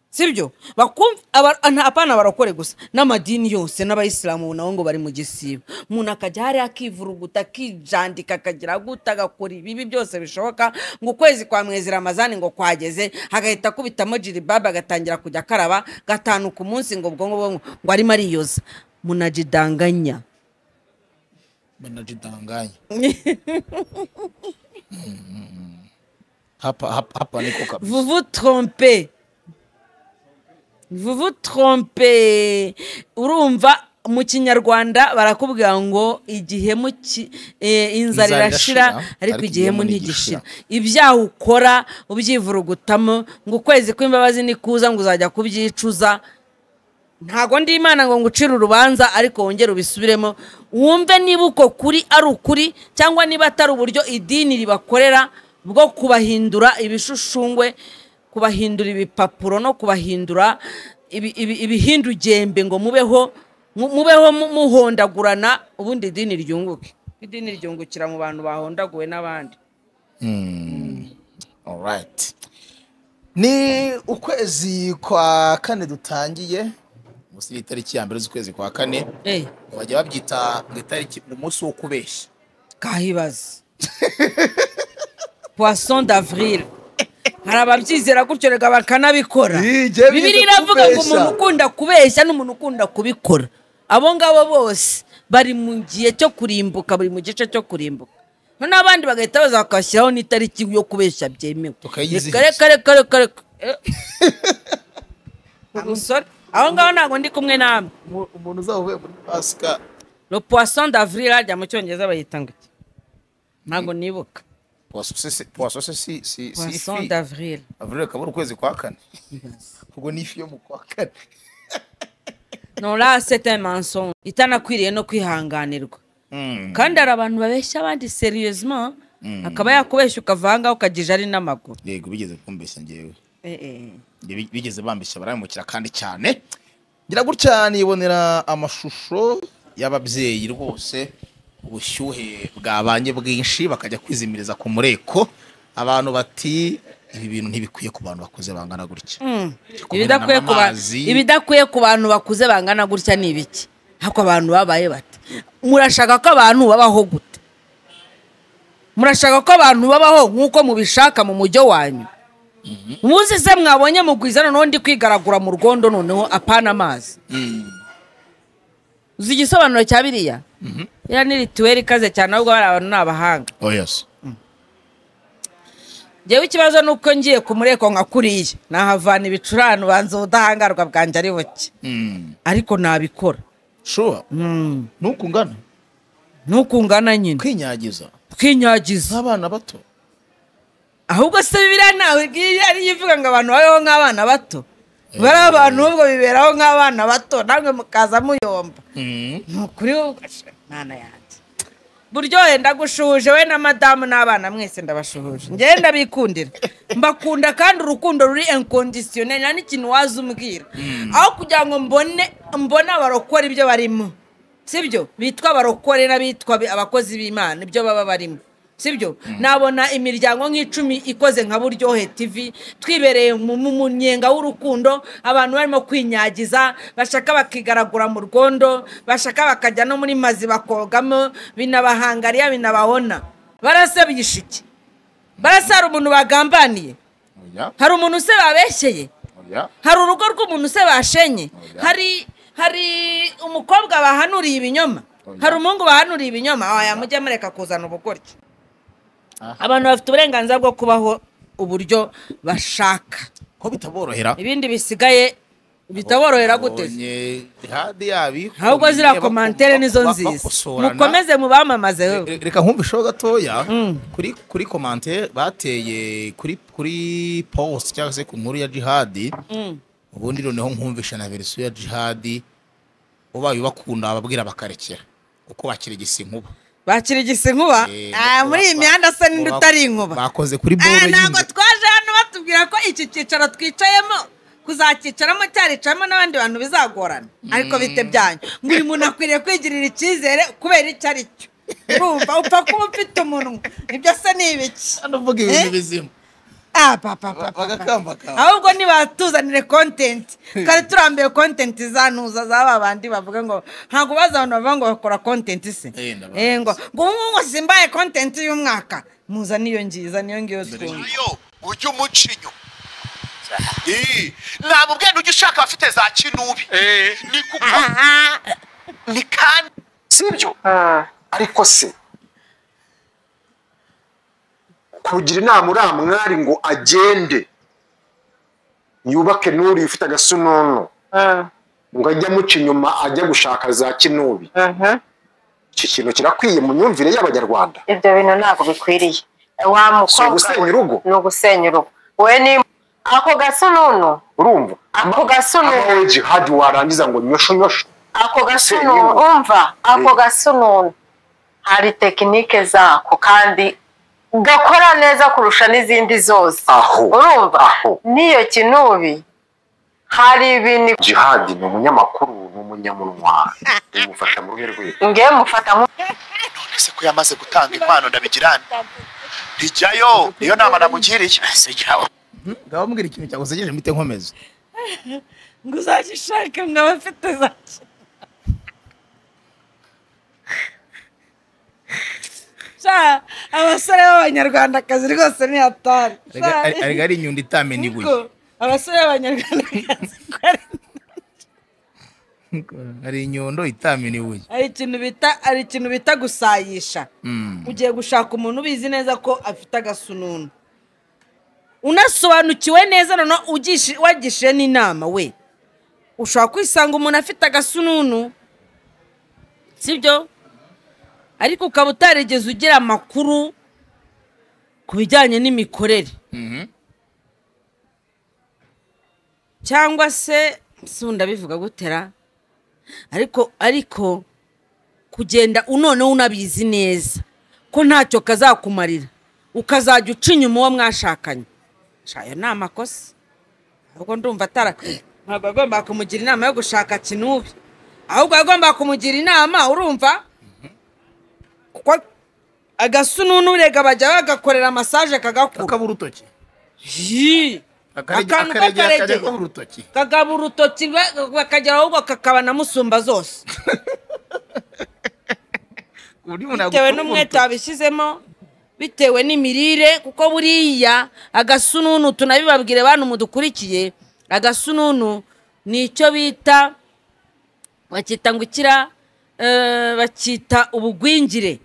Speaker 2: sibyo bakumva aba- nta- apana abarokore gusa n'amadini yose n'abayisilamu nabo ngo bari mu gisibo umuntu akajya hariya akivuruguta akijandika akagira guta agakora ibibi byose bishoboka ngo ukwezi kwa mwezi ramazani ngo kwageze agahita akubitamo jiribabu agatangira kujya akaraba gatanu ku munsi ngo ubwonko bwe ngo- ngo arimo ariyoza munajidanganya
Speaker 1: banajidanganya Mm. hapa hapa hapa niko kabisa
Speaker 2: vous vous trompez vous vous trompez urumva mu kinyarwanda barakubwira ngo igihemu ki- eh, inzara
Speaker 1: Inzara
Speaker 2: irashira
Speaker 1: irashira,
Speaker 2: ariko igihemu ntigishira
Speaker 1: ntigishira.
Speaker 2: ibyaha ukora ubyivurugutamo ngo ukwezi kw'imbabazi nikuza ngo uzajya kubyicuza ntago ndi imana ngo ngucire urubanza ariko wongere ubisubiremo wumve niba uko kuri ari ukuri cyangwa niba atari uburyo idini ribakorera bwo kubahindura ibishushungwe kubahindura ibipapuro no kubahindura ibi- ibi- ibihindugembe ngo mubeho mu- mubeho mu- muhondagurana ubundi idini ryunguke idini ryungukira mu bantu bahondaguwe n'abandi
Speaker 1: Alright. Ni ukwezi kwa kane dutangiye munsi y'itariki ya mbere z'ukwezi kwa kane
Speaker 2: eh
Speaker 1: bajya babyita ngo itariki umunsi wo kubeshya
Speaker 2: kahibazi poisson d'avril hari ababyizera gutyo reka bakanabikora
Speaker 1: Igihe bize
Speaker 2: bibiri iravuga ngo
Speaker 1: kubeshya.
Speaker 2: umuntu ukunda kubeshya n'umuntu ukunda kubikora abo ngabo bose bari mu gihe cyo kurimbuka bari mu gice cyo kurimbuka n'abandi bagahita baza bakashyiraho n'itariki yo kubeshya byemewe
Speaker 1: Tukayizihiza.
Speaker 2: Reka, reka reka reka reka Eh. umusore aho ngaho ntabwo ndi kumwe namwe
Speaker 1: Umu- umuntu uzaba uvuye muri pasika
Speaker 2: le poisson d'avril harya mu cyongereza bayita ngo iki? ntabwo nibuka
Speaker 1: puwaso si puwaso si si si si
Speaker 2: poisson
Speaker 1: ifi
Speaker 2: d'avril
Speaker 1: avril akaba ari ukwezi kwa kane ubwo ni ifi yo mu kwa kane
Speaker 2: nora sete mansonga itanakwiriye no kwihanganirwa
Speaker 1: Mm.
Speaker 2: kandi hari abantu babeshya abandi seriyezima akaba yakubeshya ukavanga ukagija ari n'amaguru
Speaker 1: yego bigeze kumbeshya ngewe
Speaker 2: Eh, eh.
Speaker 1: Nge- bi- bigeze bambeshya barabimukira kandi cyane ngira gutya nibonera amashusho y'ababyeyi rwose ubushyuhe bwabanye bwinshi bakajya kwizimiriza ku mureko abantu bati ibi bintu ntibikwiye ku bantu bakuze bangana gutya
Speaker 2: Mm.
Speaker 1: Kumenana
Speaker 2: Ibidakwiye ku ba-
Speaker 1: n'amazi.
Speaker 2: ibidakwiye ku bantu bakuze bangana gutya ni ibiki ntabwo abantu babaye bate murashaka ko abantu babaho gute murashaka ko abantu babaho nk'uko mubishaka mu mujyo wanyu umunsi se mwabonye mugwiza noneho ndi kwigaragura mu rwondo noneho apana amazi uzi igisobanuro cya biriya iriya ni rituweli ikaze cyane ahubwo bari abantu ni abahanga
Speaker 1: oyasi
Speaker 2: ngewe ikibazo ni uko ngiye ku mureko nka kuriya nahavana ibicurane ubanza ubudahangarwa bwanjye ari buke ariko nabikora
Speaker 1: shuwa
Speaker 2: Mm.
Speaker 1: nuko ungana
Speaker 2: nuko ungana nyine
Speaker 1: kwinyagiza
Speaker 2: kwinyagiza
Speaker 1: nk'abana bato
Speaker 2: ahubwo se biriya ntawe ngiye ariyo ivuga ngo abantu babeho nk'abana bato bari abantu ubwo biberaho nk'abana bato namwe mukaza muyomba ni ukuri wowe mwana yanjye buryohe ndagushuhuje we na madamu n'abana mwese ndabashuhuje ngewe ndabikundira mbakunda kandi urukundo ruri enkondisiyoneri nta n'ikintu waza umbwira aho kugira ngo mbone mbone abarokora ibyo barimo sibyo bitwa abarokore n'abitwa bi- abakozi b'imana ibyo baba barimo sibyo nabona imiryango nk'icumi ikoze nka buryohe tv twibereye mu mu- mu nyenga w'urukundo abantu barimo kwinyagiza bashaka bakigaragura mu rwondo bashaka bakajya no muri mazi bakogamo binabahangariya binabahona barase biyishike barase hari umuntu bagambaniye
Speaker 1: oya
Speaker 2: hari umuntu se babeshyeye
Speaker 1: oya
Speaker 2: hari urugo rw'umuntu se bashenye hari hari umukobwa bahanuriye ibinyoma hari umuhungu bahanuriye ibinyoma waya mujye mureka kuzana ubugoryi abantu bafite uburenganzira bwo kubaho uburyo bashaka
Speaker 1: ko bitaborohera
Speaker 2: ibindi bisigaye bitaborohera gute
Speaker 1: Babonye ihade yabi
Speaker 2: ahubwo ziriya komantere nizo nziza mukomeze mubamamaze wowe
Speaker 1: Re- reka nkumva ishoho gatoya kuri kuri komante bateye kuri kuri post cyangwa se ku nkuru ya jihadi ubundi noneho nkumvisha na verisiyo ya jihadi ubaye ubakunda ababwira bakarekera kuko bakiregisa inkuba
Speaker 2: bakira igisi inkuba
Speaker 1: Eh,
Speaker 2: Ah, muri iyi
Speaker 1: ba-
Speaker 2: mihanda se
Speaker 1: ba-
Speaker 2: n'indi
Speaker 1: ba-
Speaker 2: utari inkuba
Speaker 1: bakoze kuri
Speaker 2: Eh,
Speaker 1: bore
Speaker 2: ntabwo
Speaker 1: y'inzu
Speaker 2: twaje hano batubwira ko iki cyicaro twicayemo kuzakicaramo cyaricamo n'abandi bantu bizagorana ariko bite byanyu buri muntu akwiriye kwigirira icyizere kubera icyo ari cyo urumva upfa kuba ufite umunwa ibyo se ni ibiki
Speaker 1: hano uvuga ibintu
Speaker 2: Eh?
Speaker 1: bizima
Speaker 2: ah papa papa
Speaker 1: bagakambakamba
Speaker 2: ahubwo nibatuzanire kontenti kandi turambiwe kontenti zanuza z'aba bandi bavuga ngo ntabwo bazi abantu bavuga ngo bakora kontenti se
Speaker 1: Eh, ndabazi.
Speaker 2: Eh, ngo ngo ubu ngubu simbaye kontenti y'umwaka muza niyo ngiza niyo ngiyo twumva
Speaker 5: yo ujye umuca inyuma Ii, ntabwo ubwenda ujya ushaka abafite za kinubi ni kuko ni kandi
Speaker 7: sibyo ariko se kugira inama uriya mwari ngo agende yubake n'uriya ufite agasunono ngo ajye amuca inyuma ajya gushaka za kinubi iki kintu kirakwiye mu myumvire y'abanyarwanda
Speaker 8: ibyo bintu ntabwo bikwiriye wa
Speaker 7: si
Speaker 8: mukobwa
Speaker 7: ugusenya urugo
Speaker 8: ni ugusenya urugo we ni ako gasununu
Speaker 7: urumva
Speaker 8: ako
Speaker 7: amawe
Speaker 8: gasununu
Speaker 7: jihadi warangiza ngo nyosho nyosho
Speaker 8: ako gasununu
Speaker 7: Senyuma.
Speaker 8: umva ako
Speaker 7: Eh.
Speaker 8: gasununu hari tekinike zako kandi gakora neza kurusha n'izindi zose
Speaker 7: Aho.
Speaker 8: urumva
Speaker 7: Aho.
Speaker 8: n'iyo kinubi hari ibintu
Speaker 7: jihadi ni umunyamakuru ni umunyamunwa imufasha mu ruhe rwe
Speaker 8: nge mufata nk-
Speaker 5: ese ko yamaze gutanga inkwano ndabigirane rijyayo niyo nama namugiriye
Speaker 1: mubwira ikintu cyagusegeje mbite nkomeze
Speaker 2: ngo uzagishake ngo abafite za sha abasore b'abanyarwandakazi rwose ni hatari
Speaker 1: Arega-
Speaker 2: Sha,
Speaker 1: are- arega ari inyundo itamena ibuye
Speaker 2: niko abasore b'abanyarwandakazi ko ari-
Speaker 1: hari inyundo itamena ibuye
Speaker 2: hari ikintu bita hari ikintu bita gusayisha
Speaker 1: Mm.
Speaker 2: ugiye gushaka umuntu ubizi neza ko afite agasununu unasobanukiwe neza noneho ugishi- wagishije n'inama we ushobora kwisanga umuntu afite agasununu sibyo ariko ukaba utarigeze ugira amakuru ku bijyanye n'imikorere cyangwa se sunda bivuga gutera ariko ariko kugenda unoneho unabizi neza ko ntacyo kazakumarira ukazajya uca inyuma uwo mwashakanye shaya ni amakosa ahubwo ndumva atara ntabwo agomba kumugira inama yo gushaka kinubi ahubwo agomba kumugira inama urumva kuko agasununure bajya bagakorera masaje kagakura
Speaker 9: kakaba urutoki
Speaker 2: Yii! akantu k'akarege
Speaker 9: kajyaho urutoki
Speaker 2: kagaba urutoki ba- bakagera ahubwo kakaba na musumba zose
Speaker 9: ku buryo umuntu
Speaker 2: bitewe
Speaker 9: yagukura
Speaker 2: n'umwete
Speaker 9: urutoki.
Speaker 2: wabishyizemo bitewe n'imirire kuko buriya agasununu tunabibabwire bantu mudukurikiye agasununu ni icyo bita bakita ngo ikira eh, bakita ubugwingire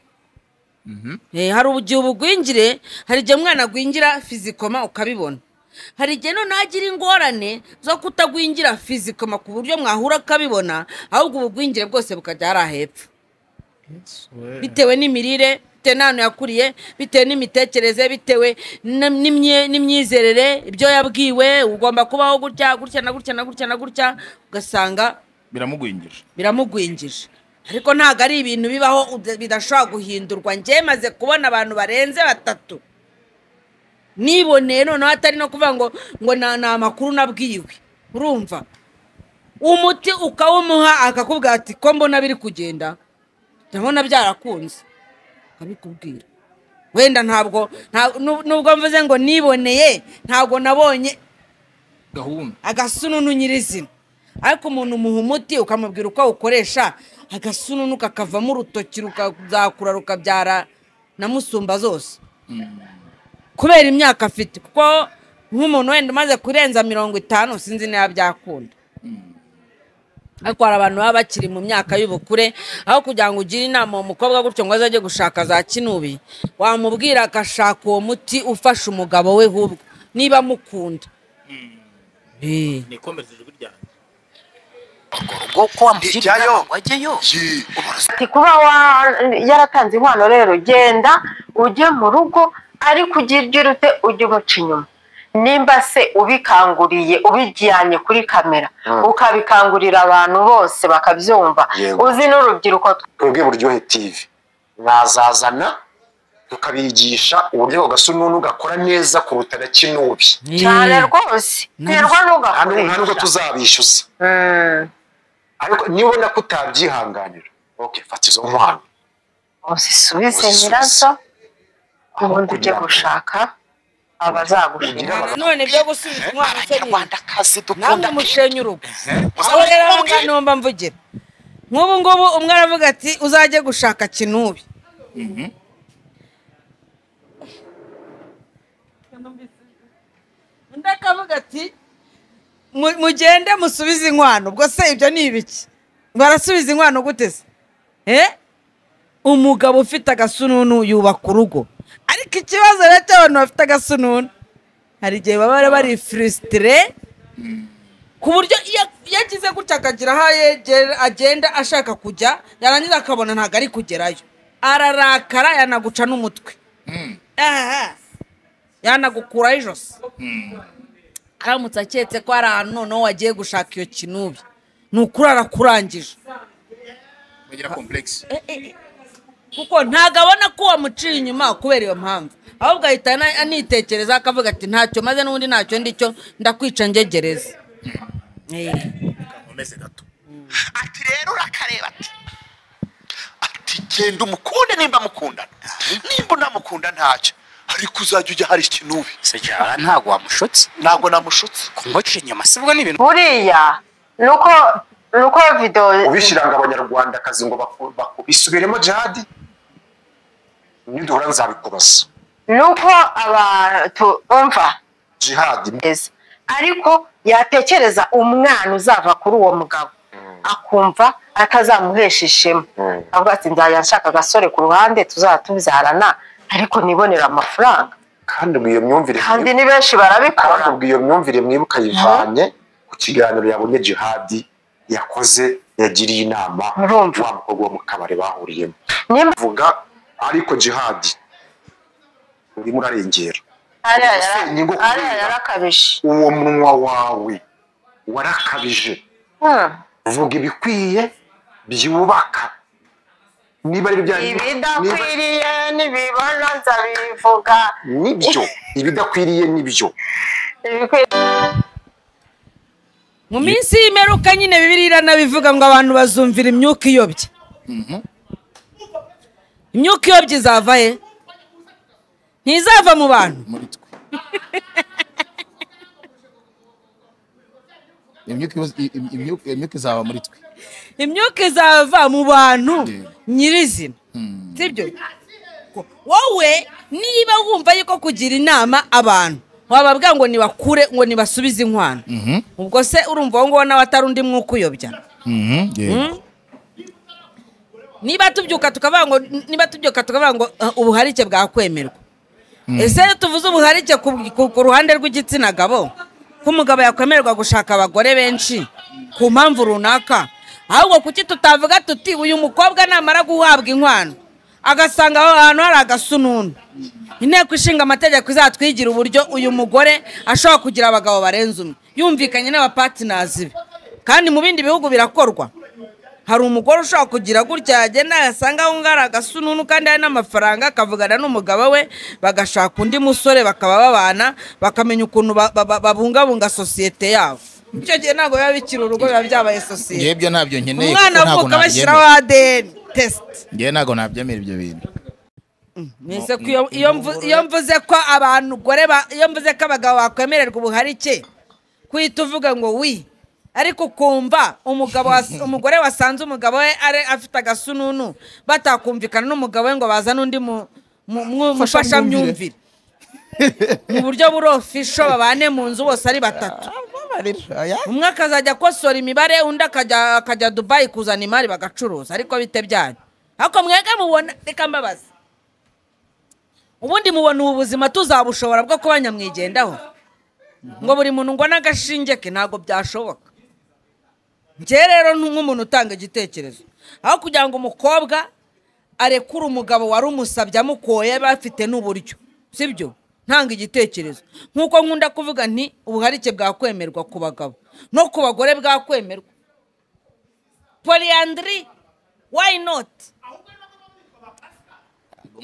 Speaker 2: Eh, hari igihe ubugwingire hari igihe umwana agwingira fizikoma ukabibona hari igihe noneho agira ingorane zo kutagwingira fizikoma ku buryo mwahura ukabibona ahubwo ubugwingire bwose bukajya hariya hepfo bitewe n'imirire bitewe n'ahantu yakuriye bitewe n'imitekerereze bitewe na- n'imye- n'imyizerere ibyo yabwiwe ugomba kubaho gutya gutya na gutya na gutya na gutya ugasanga
Speaker 1: biramugwingije
Speaker 2: biramugwingije ariko ntabwo ari ibintu bibaho uda- bidashobora guhindurwa njye maze kubona abantu barenze batatu niboneye noneho atari no kuvuga ngo ngo na- ni amakuru nabwiwe urumva umuti ukawumuha akakubwira ati ko mbona biri kugenda ndabona byarakunze akabikubwira wenda ntabwo nta- nu- nubwo mvuze ngo niboneye ntabwo nabonye
Speaker 1: gahunda
Speaker 2: agasununu nyirizina ariko umuntu umuha umuti ukamubwira uko awukoresha agasununu kakavamo urutoki rukazakura rukabyara na musumba zose kubera imyaka afite kuko nk'umuntu wenda umaze kurenza mirongo itanu sinzi niba byakunda ariko hari abantu baba bakiri mu myaka y'ubukure aho kugira ngo ugire inama uwo mukobwa gutyo ngo azajye gushaka za kinubi wamubwira agashaka uwo muti ufasha umugabo we ahubwo niba amukunda Eh.
Speaker 9: nikomereze ijwi ryanjye
Speaker 3: ubwo ko wamugira
Speaker 5: Ijyayo.
Speaker 3: inama ngo ajyeyo
Speaker 8: ati kuba wa- yaratanze inkwano rero genda ujye mu rugo ariko ujye ugira ute ujye umuca inyuma nimba se ubikanguriye ubijyanye kuri kamera
Speaker 7: Mm.
Speaker 8: ukabikangurira abantu bose bakabyumva
Speaker 7: Yego.
Speaker 8: uzi n'urubyiruko
Speaker 7: twebwe buryohe tv mwazazana tukabigisha uburyo ako gasununu gakora neza kuruta na kinubi
Speaker 8: cyane rwose terwa
Speaker 7: nta n'u- nta n'ubwo
Speaker 8: n'ugakoresha
Speaker 7: tuzabishyuza
Speaker 8: Mm.
Speaker 7: ariko niba ubona ko utabyihanganira okay, fata izo nkwano
Speaker 8: uzisubize
Speaker 7: Uzisubize.
Speaker 8: nyirazo ubundi ujye
Speaker 7: kugira ngo-
Speaker 8: gushaka abazagushima
Speaker 2: nanone byo gusubiza umwana ukennye
Speaker 5: abanyarwandakazi
Speaker 2: namwe
Speaker 5: dukunda
Speaker 2: mushenye urugo aho rero aho ngaho niho mba mvugira nk'ubu ngubu umwe aravuga ati uzajye gushaka kinubi undi akavuga ati "Mu- mugende musubize inkwano ubwo se ibyo ni ibiki barasubiza inkwano gute se Eh? umugabo ufite agasununu yubaka urugo ariko ikibazo rero cy'abantu bafite agasununu hari igihe baba bari bari furisitire ku buryo iyo iyo agize gutya akagira aho yegera- agenda ashaka kujya yarangiza akabona ntabwo ari kugerayo ararakara yanaguca n'umutwe Aha. yanagukuraho ijosi aramutse aketse ko hari ahantu noneho wagiye gushaka iyo kinubi ni ukuri arakurangije
Speaker 1: bagira komplexe
Speaker 2: kuko ntabwo abona ko wamuciye inyuma kubera iyo mpamvu ahubwo ahita ana- anitekereza akavuga ati ntacyo maze n'ubundi ntacyo ndicyo ndakwica ngegereza Eh.
Speaker 9: nkomeze gato
Speaker 5: ati rero urakareba ati ati genda umukunde nimba mukundana nimba unamukunda ntacyo ariko uzajya ujya hari ikinubi
Speaker 3: se jara ntabwo wamushutse
Speaker 5: ntabwo namushutse
Speaker 3: kumuca inyuma si bwo ni ibintu
Speaker 8: buriya nuko nuko video
Speaker 7: ubishyiranga abanyarwandakazi ngo baku- baku- bisubiremo jihadi niduhura nzabikubaza
Speaker 8: nuko abantu umva
Speaker 7: jihadi
Speaker 8: neza ariko yatekereza umwana uzava kuri uwo mugabo akumva atazamuhesha ishema
Speaker 7: Mm.
Speaker 8: avuga ati njyaya nshaka agasore ku ruhande tuzaba tubyarana ariko nibonera amafaranga
Speaker 7: kandi ubwo iyo myumvire
Speaker 8: kandi ni benshi barabikora
Speaker 7: kandi ubwo iyo myumvire mwibuka yivanye ku kiganiro yabonye jihadi yakoze yagiriye inama
Speaker 8: Urumva.
Speaker 7: wa mukobwa wo mu kabari bahuriyemo
Speaker 8: nimba
Speaker 7: vuga ariko jihadi urimo urarengera
Speaker 8: hariya
Speaker 7: Ubusenyi bwo
Speaker 8: yara-
Speaker 7: kurira.
Speaker 8: hariya yarakabije
Speaker 7: uwo munwa wawe warakabije
Speaker 8: Hmm.
Speaker 7: vuga ibikwiye byubaka niba ari ibya niba-
Speaker 8: ibidakwiriye nibibona nzabivuga
Speaker 7: nibyo ibidakwiriye nibyo
Speaker 8: ibikwiriye
Speaker 2: mu minsi y'imperuka nyine bibiri iranabivuga ngo abantu bazumvira imyuka iyobye imyuka iyobye izava he ntizava mu bantu
Speaker 1: muri twe imyuka ibaza- i- i- imyuka- imyuka izaba muri twe
Speaker 2: imyuka izava mu bantu
Speaker 1: Yeah.
Speaker 2: nyirizina
Speaker 1: Hmm.
Speaker 2: sibyo wowe niba wumva yuko kugira inama abantu wababwira ngo nibakure ngo nibasubize inkwano
Speaker 1: Mhm.
Speaker 2: ubwo se urumva wowe nawe atari undi mwuka uyobya
Speaker 1: Mhm. Yeah.
Speaker 2: niba tubyuka tukavuga ngo niba tubyuka tukavuga ngo "Ah, ubuharike bwakwemerwa ese iyo tuvuze ubuharike ku, ku, ku ruhande rw'igitsina gabo ko umugabo yakwemerwa gushaka abagore benshi ku mpamvu runaka ahubwo kuki tutavuga tuti uyu mukobwa namara guhabwa inkwano agasanga aho hantu hari agasununu inteko ishinga amategeko izatwigira uburyo uyu mugore ashobora kugira abagabo barenze umwe yumvikanye n'abapatinazi be kandi mu bindi bihugu birakorwa hari umugore ushobora kugira gutya yagenda yasanga aho ngaho hari agasununu kandi hari n'amafaranga akavugana n'umugabo we bagashaka undi musore bakaba babana bakamenya ukuntu ba- ba- ba- babungabunga sosiyete yabo icyo gihe ntabwo biba bikiri urugo biba byabaye sosiyete
Speaker 1: ngebyo ntabyo nkeneye
Speaker 2: umwana
Speaker 1: kuko ntabwo
Speaker 2: avuka bashyiraho
Speaker 1: nabyemera
Speaker 2: adn tesite
Speaker 1: ngewe ntabwo nabyemera ibyo bintu
Speaker 2: mwese ko iyo- iyo mvu- iyo mvuze ko abantu gore ba- iyo mvuze ko abagabo bakwemererwa ubuharike kuhita uvuga ngo wi ariko ukumva umugabo was- umugore wasanze umugabo we ari- afite agasununu batakumvikana n'umugabo we ngo bazane undi mu- mu- mu- mufashamyumvire mu buryo burofisho babane mu nzu bose ari batatu umwe akazajya akosora imibare undi akajya akajya dubayi kuzana imari bagacuruza ariko bite byanyu ariko mwege mubona reka mbabaza ubundi mubona ubu buzima tuzabushobora bwo kuba nyamwigendaho ngo buri muntu ngo n'agashinge ke ntabwo byashoboka njyewe rero ni nk'umuntu utanga igitekerezo aho kugira ngo umukobwa arekure umugabo wari umusabye amukoye bafite n'uburyo sibyo ntanga igitekerezo nk'uko nkunda kuvuga nti ubuharike bwakwemerwa ku bagabo no ku bagore bwakwemerwa poliyandiri wayi noti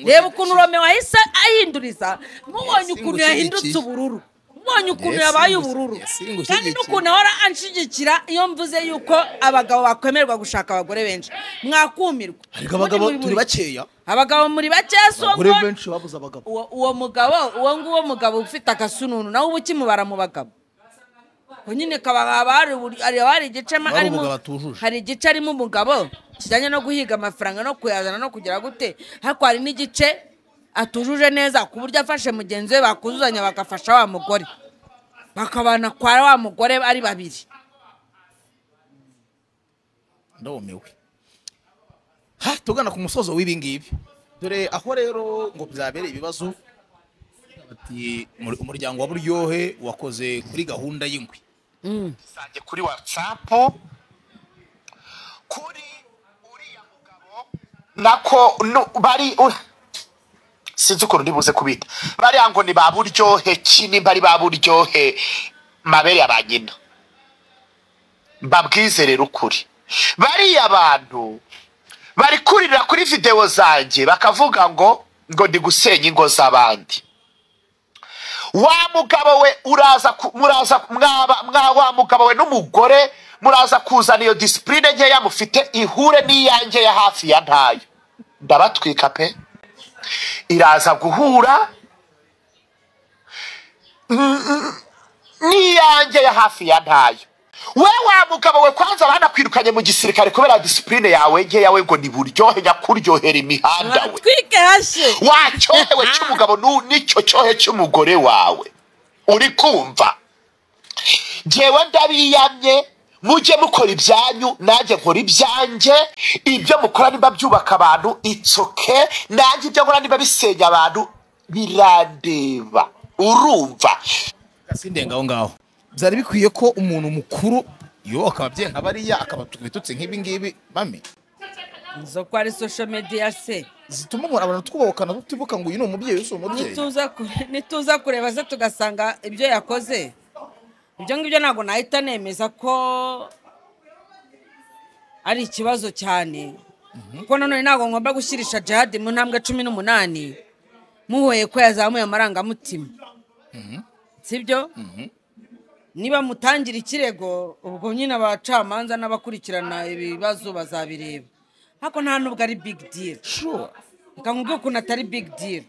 Speaker 2: reba ukuntu romeo wahise ahinduriza mubonye ukuntu yahindutse ubururu mubonye ukuntu yabaye ubururu
Speaker 1: Yasingushye
Speaker 2: kandi
Speaker 1: igihe
Speaker 2: n'ukuntu ahora anshigikira iyo mvuze yuko abagabo bakwemerwa gushaka abagore benshi mwakumirwa
Speaker 1: ariko abagabo
Speaker 2: Muri- muri-
Speaker 1: turi bakeya
Speaker 2: abagabo muri bake si uwo
Speaker 1: abagore
Speaker 2: ng'uwo-
Speaker 1: benshi babuze abagabo
Speaker 2: uwo uwo mugabo uwo nguwo mugabo ufite agasununu nawe uba ukimubara mu bagabo ubwo nyine kababa hari ubur- hari- hari igice ma-
Speaker 1: Hari
Speaker 2: harimo
Speaker 1: umugabo atujuje.
Speaker 2: hari igice harimo umugabo kijyanye no guhiga amafaranga no kuyazana no kugira gute ariko hari n'igice atujuje neza ku buryo afashe mugenzi we bakuzuzanya bagafasha wa mugore bakabana kwa wa mugore ari babiri
Speaker 1: ndumiwe ha tugana ku musozo w'ibi ngibi dore aho rero ngo byabereye ibibazo ati "Umur- umuryango wa buryohe wakoze kuri gahunda y'ingwi
Speaker 5: zanjye kuri watsapu kuri uriya mugabo nako nu- bari u- sinzi ukuntu ndi buze kubita bariya ngo ni ba buryohe ki nimba ari ba buryohe mabere ya ba nyina babwize rero ukuri bariya bantu bari kurira kuri videwo zanjye bakavuga ngo ngo ndi gusenya ingo z'abandi wa mugabo we uraza ku- muraza mwaba mwa wa mugabo we n'umugore muraza kuzana iyo disipurine nkeya mufite ihure n'iyanjye ya hafi ya ntayo ndabatwika pe iraza guhura n- n- n'iyanjye ya hafi ya ntayo we wa mugabo we kwanza banakwirukanye mu gisirikare kubera disipurine yawe nkeya we ngo ni buryohe nyakuryohera imihanda we
Speaker 2: twike hashye
Speaker 5: wa cyohewe cy'umugabo nu- n'icyo cyohe cy'umugore wawe uri kumva ngewe ndabiyamye mujye mukora ibyanyu nanjye nkora ibyanjye ibyo mukora niba byubaka abantu itsoke nanjye ibyo nkora niba bisenya abantu birandeba urumva
Speaker 1: sindenge aho ngaho byari bikwiye ko umuntu mukuru yo akaba ababyeyi nka bariya akaba bitutse nk'ibi ngibi bame
Speaker 2: izo ko ari social media se
Speaker 1: zituma umuntu abantu twubahukana tutibuka ngo uyu ni umubyeyi uyu si umubyeyi
Speaker 2: nituza kure- nituza kureba se tugasanga ibyo yakoze ibyo ngibyo ntabwo nahita nemeza ko ari ikibazo cyane kuko nanone ntabwo ngomba gushyirisha jihadi mu ntambwe cumi n'umunani muhoye ko yazamuye amarangamutima sibyo niba mutangira ikirego ubwo nyine abacamanza n'abakurikirana ibibazo bazabireba ariko nta nubwo ari big deal reka nkubwire ukuntu atari big deal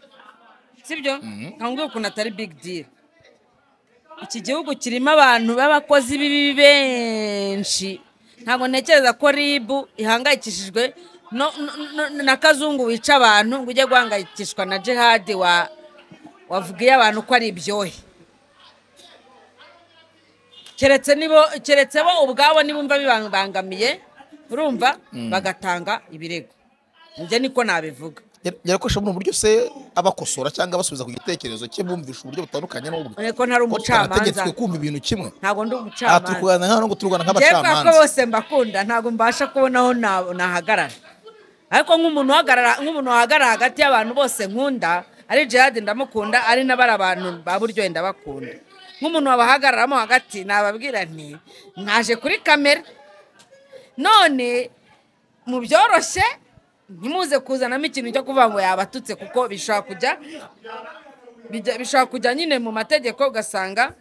Speaker 2: sibyo reka nkubwire ukuntu atari big deal iki gihugu kirimo abantu b'abakozi b'ibibi benshi ntabwo ntekereza ko ribu ihangayikishijwe no- no- no- na kazungu wica abantu ngo ujye guhangayikishwa na jihadi wa wavugiye abantu ko ari ibyohe keretse nibo keretse bo ubwabo nibumva bibangamiye urumva bagatanga ibirego njye niko nabivuga
Speaker 1: yarakoresha buno buryo se abakosora cyangwa abasubiza ku gitekerezo cye bumvisha uburyo butandukanye n'ubwe
Speaker 2: Ureko ntari
Speaker 1: Ko
Speaker 2: umucamanza.
Speaker 1: twarategetswe kumva ibintu kimwe
Speaker 2: ntabwo ndi
Speaker 1: aha
Speaker 2: umucamanza
Speaker 1: turi kuganira nk'aho ngo turwana
Speaker 2: njyewe kubera ko
Speaker 1: nk'abacamanza
Speaker 2: bose mbakunda ntabwo mbasha kubona aho na- nahagarara ariko nk'umuntu uhagarara nk'umuntu wahagarara hagati y'abantu bose nkunda ari jihadi ndamukunda ari n'abari abantu ba buryo ndabakunda nk'umuntu wabahagararamo hagati nababwira nti naje kuri kamera none mu byoroshye ntimuze kuzanamo ikintu cyo kuvuga ngo yabatutse kuko bishobora kujya bijya- bishobora kujya nyine mu mategeko ugasanga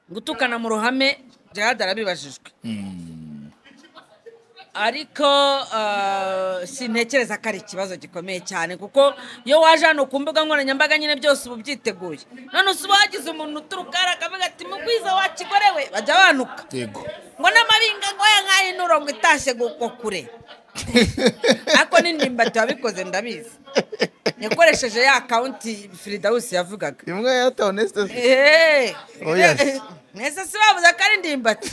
Speaker 2: gutukana mu ruhame jihadi arabibajijwe ariko ah, sintekereza ko ari ikibazo gikomeye cyane kuko iyo waje hano ku mbuga nkoranyambaga nyine byose uba ubyiteguye none uba wagize umuntu uturuka hariya akavuga ati mugwiza wakigorewe bajya banuka
Speaker 1: yego
Speaker 2: ngo n'amabinga ngo ya nk'ayo n'urongo itashye ngo kure ariko n'indimbati wabikoze ndabizi yakoresheje ya kawunti firidawusi yavugaga
Speaker 1: imbwa yatewe nesitesi
Speaker 2: Eeeh!
Speaker 1: Oya.
Speaker 2: mwese si bavuze ko ari ndimbati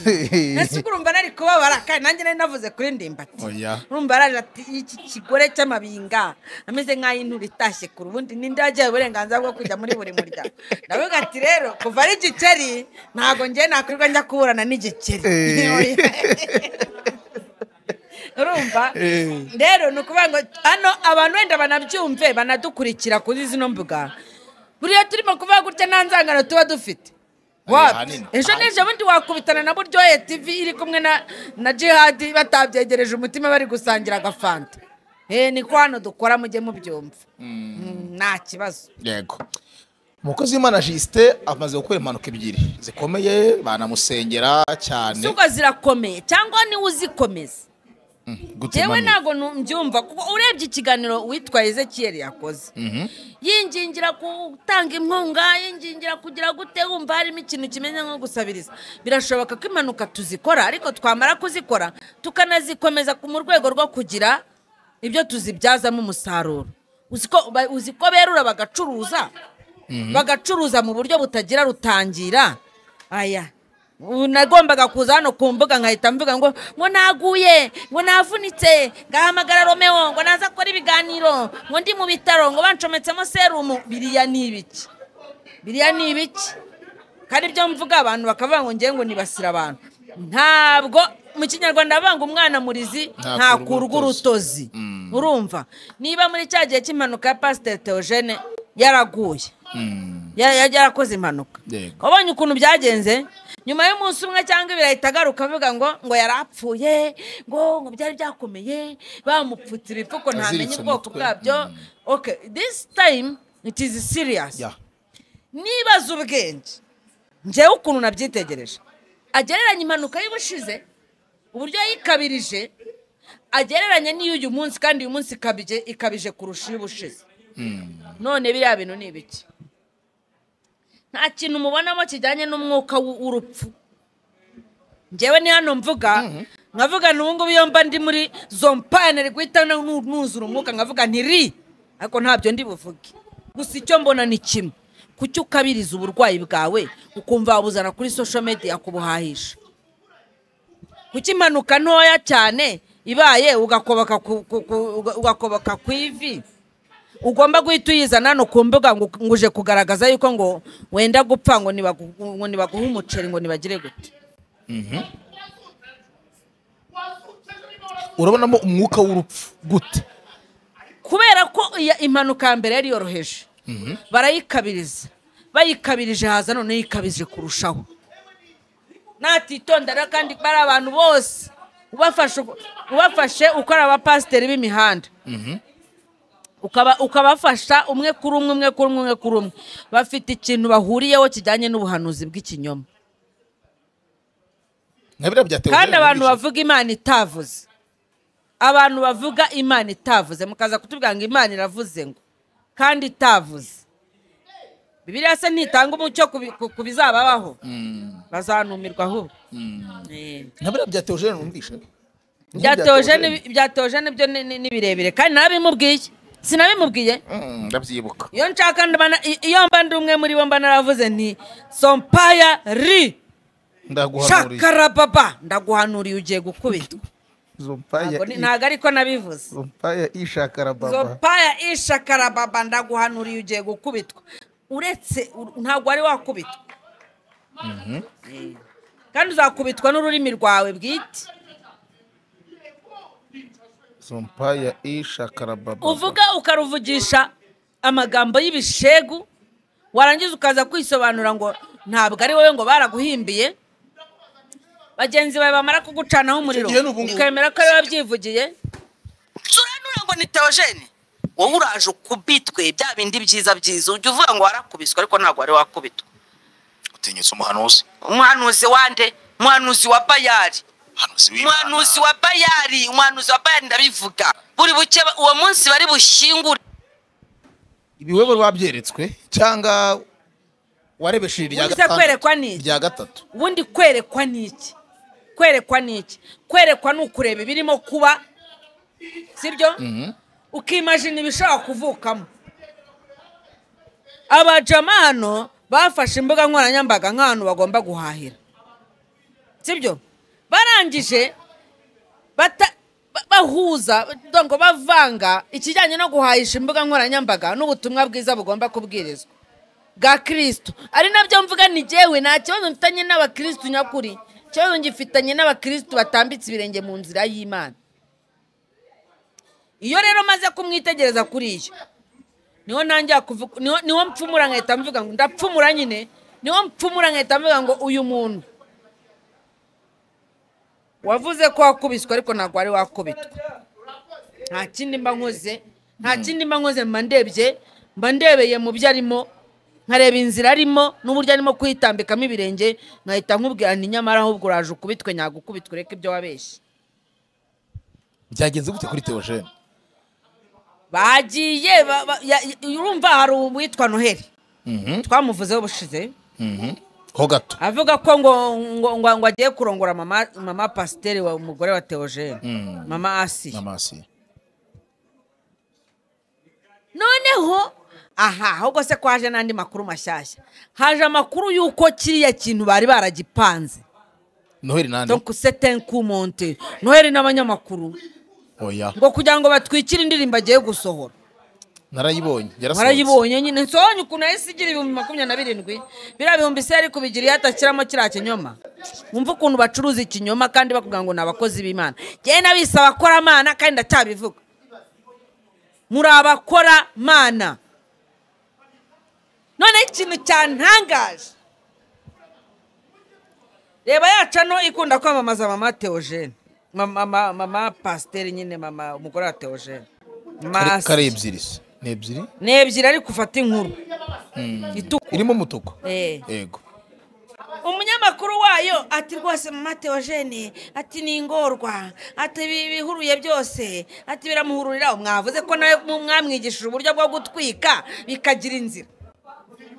Speaker 2: mwese ubwo urumva nari kubabara kandi nanjye nari navuze kuri ndimbati
Speaker 1: oya
Speaker 2: urumva araje ati iki kigore cy'amabinga ameze nk'aho intura itashye ku rubundi n'indi yagiye uburenganzira bwo kujya muri buri muryango ndavuga ati rero kuva ari igikeri ntabwo ngiye nakwirirwa njya kuburana n'igikeri Oya. urumva rero ni ukuvuga ngo hano abantu wenda banabyumve banadukurikira kuri zino mbuga buriya turimo kuvuga gutya nta nzangano tuba dufite Wapi?
Speaker 1: ahanini.
Speaker 2: ejo n'ejo bundi wakubitana na buryohe tv iri kumwe na na jihadi batabyegereje umutima bari gusangira agafanta eh niko hano dukora mujye mubyumva Mm, nta kibazo
Speaker 1: yego umukozi w'imana jisite amaze gukora impanuka ebyiri zikomeye banamusengera cyane
Speaker 2: suko zirakomeye cyangwa niwe uzikomeza
Speaker 1: Gute
Speaker 2: yewe
Speaker 1: mami?
Speaker 2: ntabwo nu- mbyumva kuko urebye ikiganiro witwa ezekiyeri yakoze yingingira gutanga inkunga yingingira kugira gute wumva harimo ikintu kimeze nko gusabiriza birashoboka ko impanuka tuzikora ariko twamara kuzikora tukanazikomeza ku- mu rwego rwo kugira ibyo tuzibyazamo umusaruro uzi ko ba- uzi ko berura bagacuruza bagacuruza mu buryo butagira rutangira aya ubu nagombaga kuza hano ku mbuga nkahita mvuga ngo ngo naguye ngo navunitse ngahamagara romeo ngo naza akora ibiganiro ngo ndi mu bitaro ngo bancometsemo serumu biriya ni ibiki biriya ni ibiki kandi ibyo mvuga abantu bakavuga ngo ngewe ngo nibasira abantu ntabwo mu kinyarwanda bavuga ngo umwana murizi ntakurwa
Speaker 1: Ntakurwa
Speaker 2: urutozi urumva niba muri cya gihe cy'impanuka ya pasiteri teogene yaraguye Ya- ya- yarakoze impanuka
Speaker 1: Yego.
Speaker 2: wabonye ukuntu byagenze nyuma y'umunsi umwe cyangwa ibiri ahita agaruka avuga ngo ngo yari apfuye ngo ngo byari byakomeye bamupfutse ibipfuko ntamenye
Speaker 1: Aziritse
Speaker 2: ubwoko
Speaker 1: umutwe.
Speaker 2: bwabyo okay this time it is serious
Speaker 1: Ya.
Speaker 2: nibaza ubwenge njyewe ukuntu nabyitegereje agereranya impanuka y'ubushize uburyo yikabirije agereranya n'iyo uyu munsi kandi uyu munsi ikabije ikabije kurusha iy'ubushize none biriya bintu ni ibiki nta kintu mubonamo kijyanye n'umwuka w'u- w'urupfu njyewe ni hano mvuga nkavuga n'ubu ngubu iyo mba ndi muri zompane rwita nu- nuzura umwuka nkavuga nti ri ariko ntabyo ndi buvuge gusa icyo mbona ni kimwe kuki ukabiriza uburwayi bwawe ukumva wabuzana kuri social media kubuhahisha kuki impanuka ntoya cyane ibaye ugakobaka ku- ku- ku- uga- ugakobaka ku ivi ugomba guhita uyizana hano ku mbuga ngo ngo uje kugaragaza yuko ngo wenda gupfa ngo nibagu- ngo nibaguhe umuceri ngo nibagire gute
Speaker 1: urabonamo umwuka w'urupfu gute
Speaker 2: kubera ko iya- impanuka ya mbere yari yoroheje barayikabiriza bayikabirije haza noneho ikabije kurushaho natitondera kandi bari abantu bose ubafashe uko- ubafashe uko ari abapasiteri b'imihanda ukaba ukabafasha umwe kuri umwe umwe kuri umwe umwe kuri umwe bafite ikintu bahuriyeho kijyanye n'ubuhanuzi bw'ikinyoma
Speaker 1: nka biriya bya
Speaker 2: kandi
Speaker 1: Theodore
Speaker 2: abantu
Speaker 1: Mugisha.
Speaker 2: bavuga imana itavuze abantu bavuga imana itavuze mukaza kutubwira ngo imana iravuze ngo kandi itavuze bibiliya se ntitanga umucyo ku bi- ku- ku bizababaho bazanumirwa ahubwo Eh.
Speaker 1: nka biriya bya teogene numvishe
Speaker 2: Ibya Theogene- ibya teogene byo ni- ni ni birebire kandi narabimubwiye sinabimubwiye
Speaker 1: ndabyibuka
Speaker 2: iyo nshaka ndabana i- iyo mba ndi umwe muri bo mba naravuze nti sompaya ri
Speaker 1: ndaguhanuriye
Speaker 2: shakarababa ndaguhanuriye ugiye gukubitwa
Speaker 1: zompaya
Speaker 2: Ntabwo ni- ntabwo ariko nabivuze
Speaker 1: zompaya ishakara baba
Speaker 2: zopaya ishakarababa ndaguhanuriye ugiye gukubitwa uretse u- ntabwo wari wakubitwa Eh. kandi uzakubitwa n'ururimi rwawe bwite
Speaker 1: zompaya ishakara baba
Speaker 2: uvuga ukaruvugisha amagambo y'ibishegu warangiza ukaza kwisobanura ngo ntabwo ari wowe ngo baraguhimbiye bagenzi bawe bamara kugucanaho umuriro
Speaker 1: Icyo gihe ni ubungubu.
Speaker 2: ukemera ko ari wowe wabyivugiye
Speaker 10: turanura ngo ni teogene wowe uraje ukubitwe bya bindi byiza byiza ujya uvuga ngo warakubiswe ariko ntabwo wari wakubitwa
Speaker 6: utinyutse umuhanuzi
Speaker 10: umuhanuzi wande umuhanuzi wa bayari
Speaker 6: umuhanuzi w'imana
Speaker 10: umuhanuzi wa bayari umuhanuzi wa bayari ndabivuga buri buke uwo munsi bari bushingure
Speaker 1: ibiwebo babyeretswe cyangwa warebesheje irya
Speaker 2: Ubuze kwerekwa ni iki?
Speaker 1: irya gatatu
Speaker 2: ubundi kwerekwa ni iki kwerekwa ni iki kwerekwa ni ukureba ibirimo kuba sibyo ukimajina ibishobora kuvukamo abajama hano bafashe imbuga nkoranyambaga nk'ahantu bagomba guhahira sibyo barangije bata- ba- bahuza dore ngo bavanga ikijyanye no guhahisha imbuga nkoranyambaga n'ubutumwa bwiza bugomba kubwirizwa bwa kirisito ari nabyo mvuga ni jyewe nta kibazo mfitanye n'abakirisitu nyakuri ikibazo ngifitanye n'abakirisitu batambitse ibirenge mu nzira y'imana iyo rero maze kumwitegereza kuri iyo niho ntangira kuvuga niho- niho mpfumura nkahita mvuga ngo ndapfumura nyine niho mpfumura nkahita mvuga ngo uyu muntu wavuze ko wakubiswe ariko ntabwo wari wakubitwa nta kindi mba nkoze nta kindi mba nkoze mba ndebye mba ndebeye mu byo arimo nkareba inzira arimo n'uburyo arimo kuyitambikamo ibirenge nkahita nkubwira nti nyamara ahubwo uraje ukubitwe nyagukubitwe ureke ibyo wabeshye
Speaker 1: byagenze gute kuri teogene
Speaker 2: bagiye ba- ba- ya- ya- urumva hari uwitwa noheli twamuvuzeho ubushize
Speaker 1: ho gato
Speaker 2: avuga ko ngo ngo ngo ngo agiye kurongora mama mama pasiteri wa umugore wa teogene mama asi
Speaker 1: n'amasi
Speaker 2: noneho aha ahubwo se ko haje n'andi makuru mashyashya haje amakuru y'uko kiriya kintu bari baragipanze
Speaker 1: noheli nande
Speaker 2: donc c'est un coup monté noheli n'abanyamakuru
Speaker 1: oya
Speaker 2: ngo kugira ngo batwikire indirimbo agiye gusohora
Speaker 1: narayibonye yarasohotse
Speaker 2: warayibonye nyine nsohonye ukuntu yahise igira ibihumbi makumyabiri na birindwi biriya bihumbi se yari kubigira iyo atashyiramo kiriya kinyoma wumva ukuntu bacuruza ikinyoma kandi bakubwira ngo ni abakozi b'imana ngewe nabise abakoramana kandi ndacyabivuga muri abakoramana noneho ikintu cyantangaje reba yacu hano ikunda kwamamaza mama teogene mama mama mama pasiteri nyine mama umugore wa teogene
Speaker 1: Kare-
Speaker 2: Masi
Speaker 1: kare ebyiri se ni ebyiri
Speaker 2: ni ebyiri ariko ufata inkuru itukura
Speaker 1: irimo umutuku
Speaker 2: Eh.
Speaker 1: yego
Speaker 2: umunyamakuru wayo ati rwose mama teogene ati ni ingorwa ati ibi ibihuruye byose ati biramuhururira mwavuze ko nawe mu- mwamwigishije uburyo bwo gutwika bikagira inzira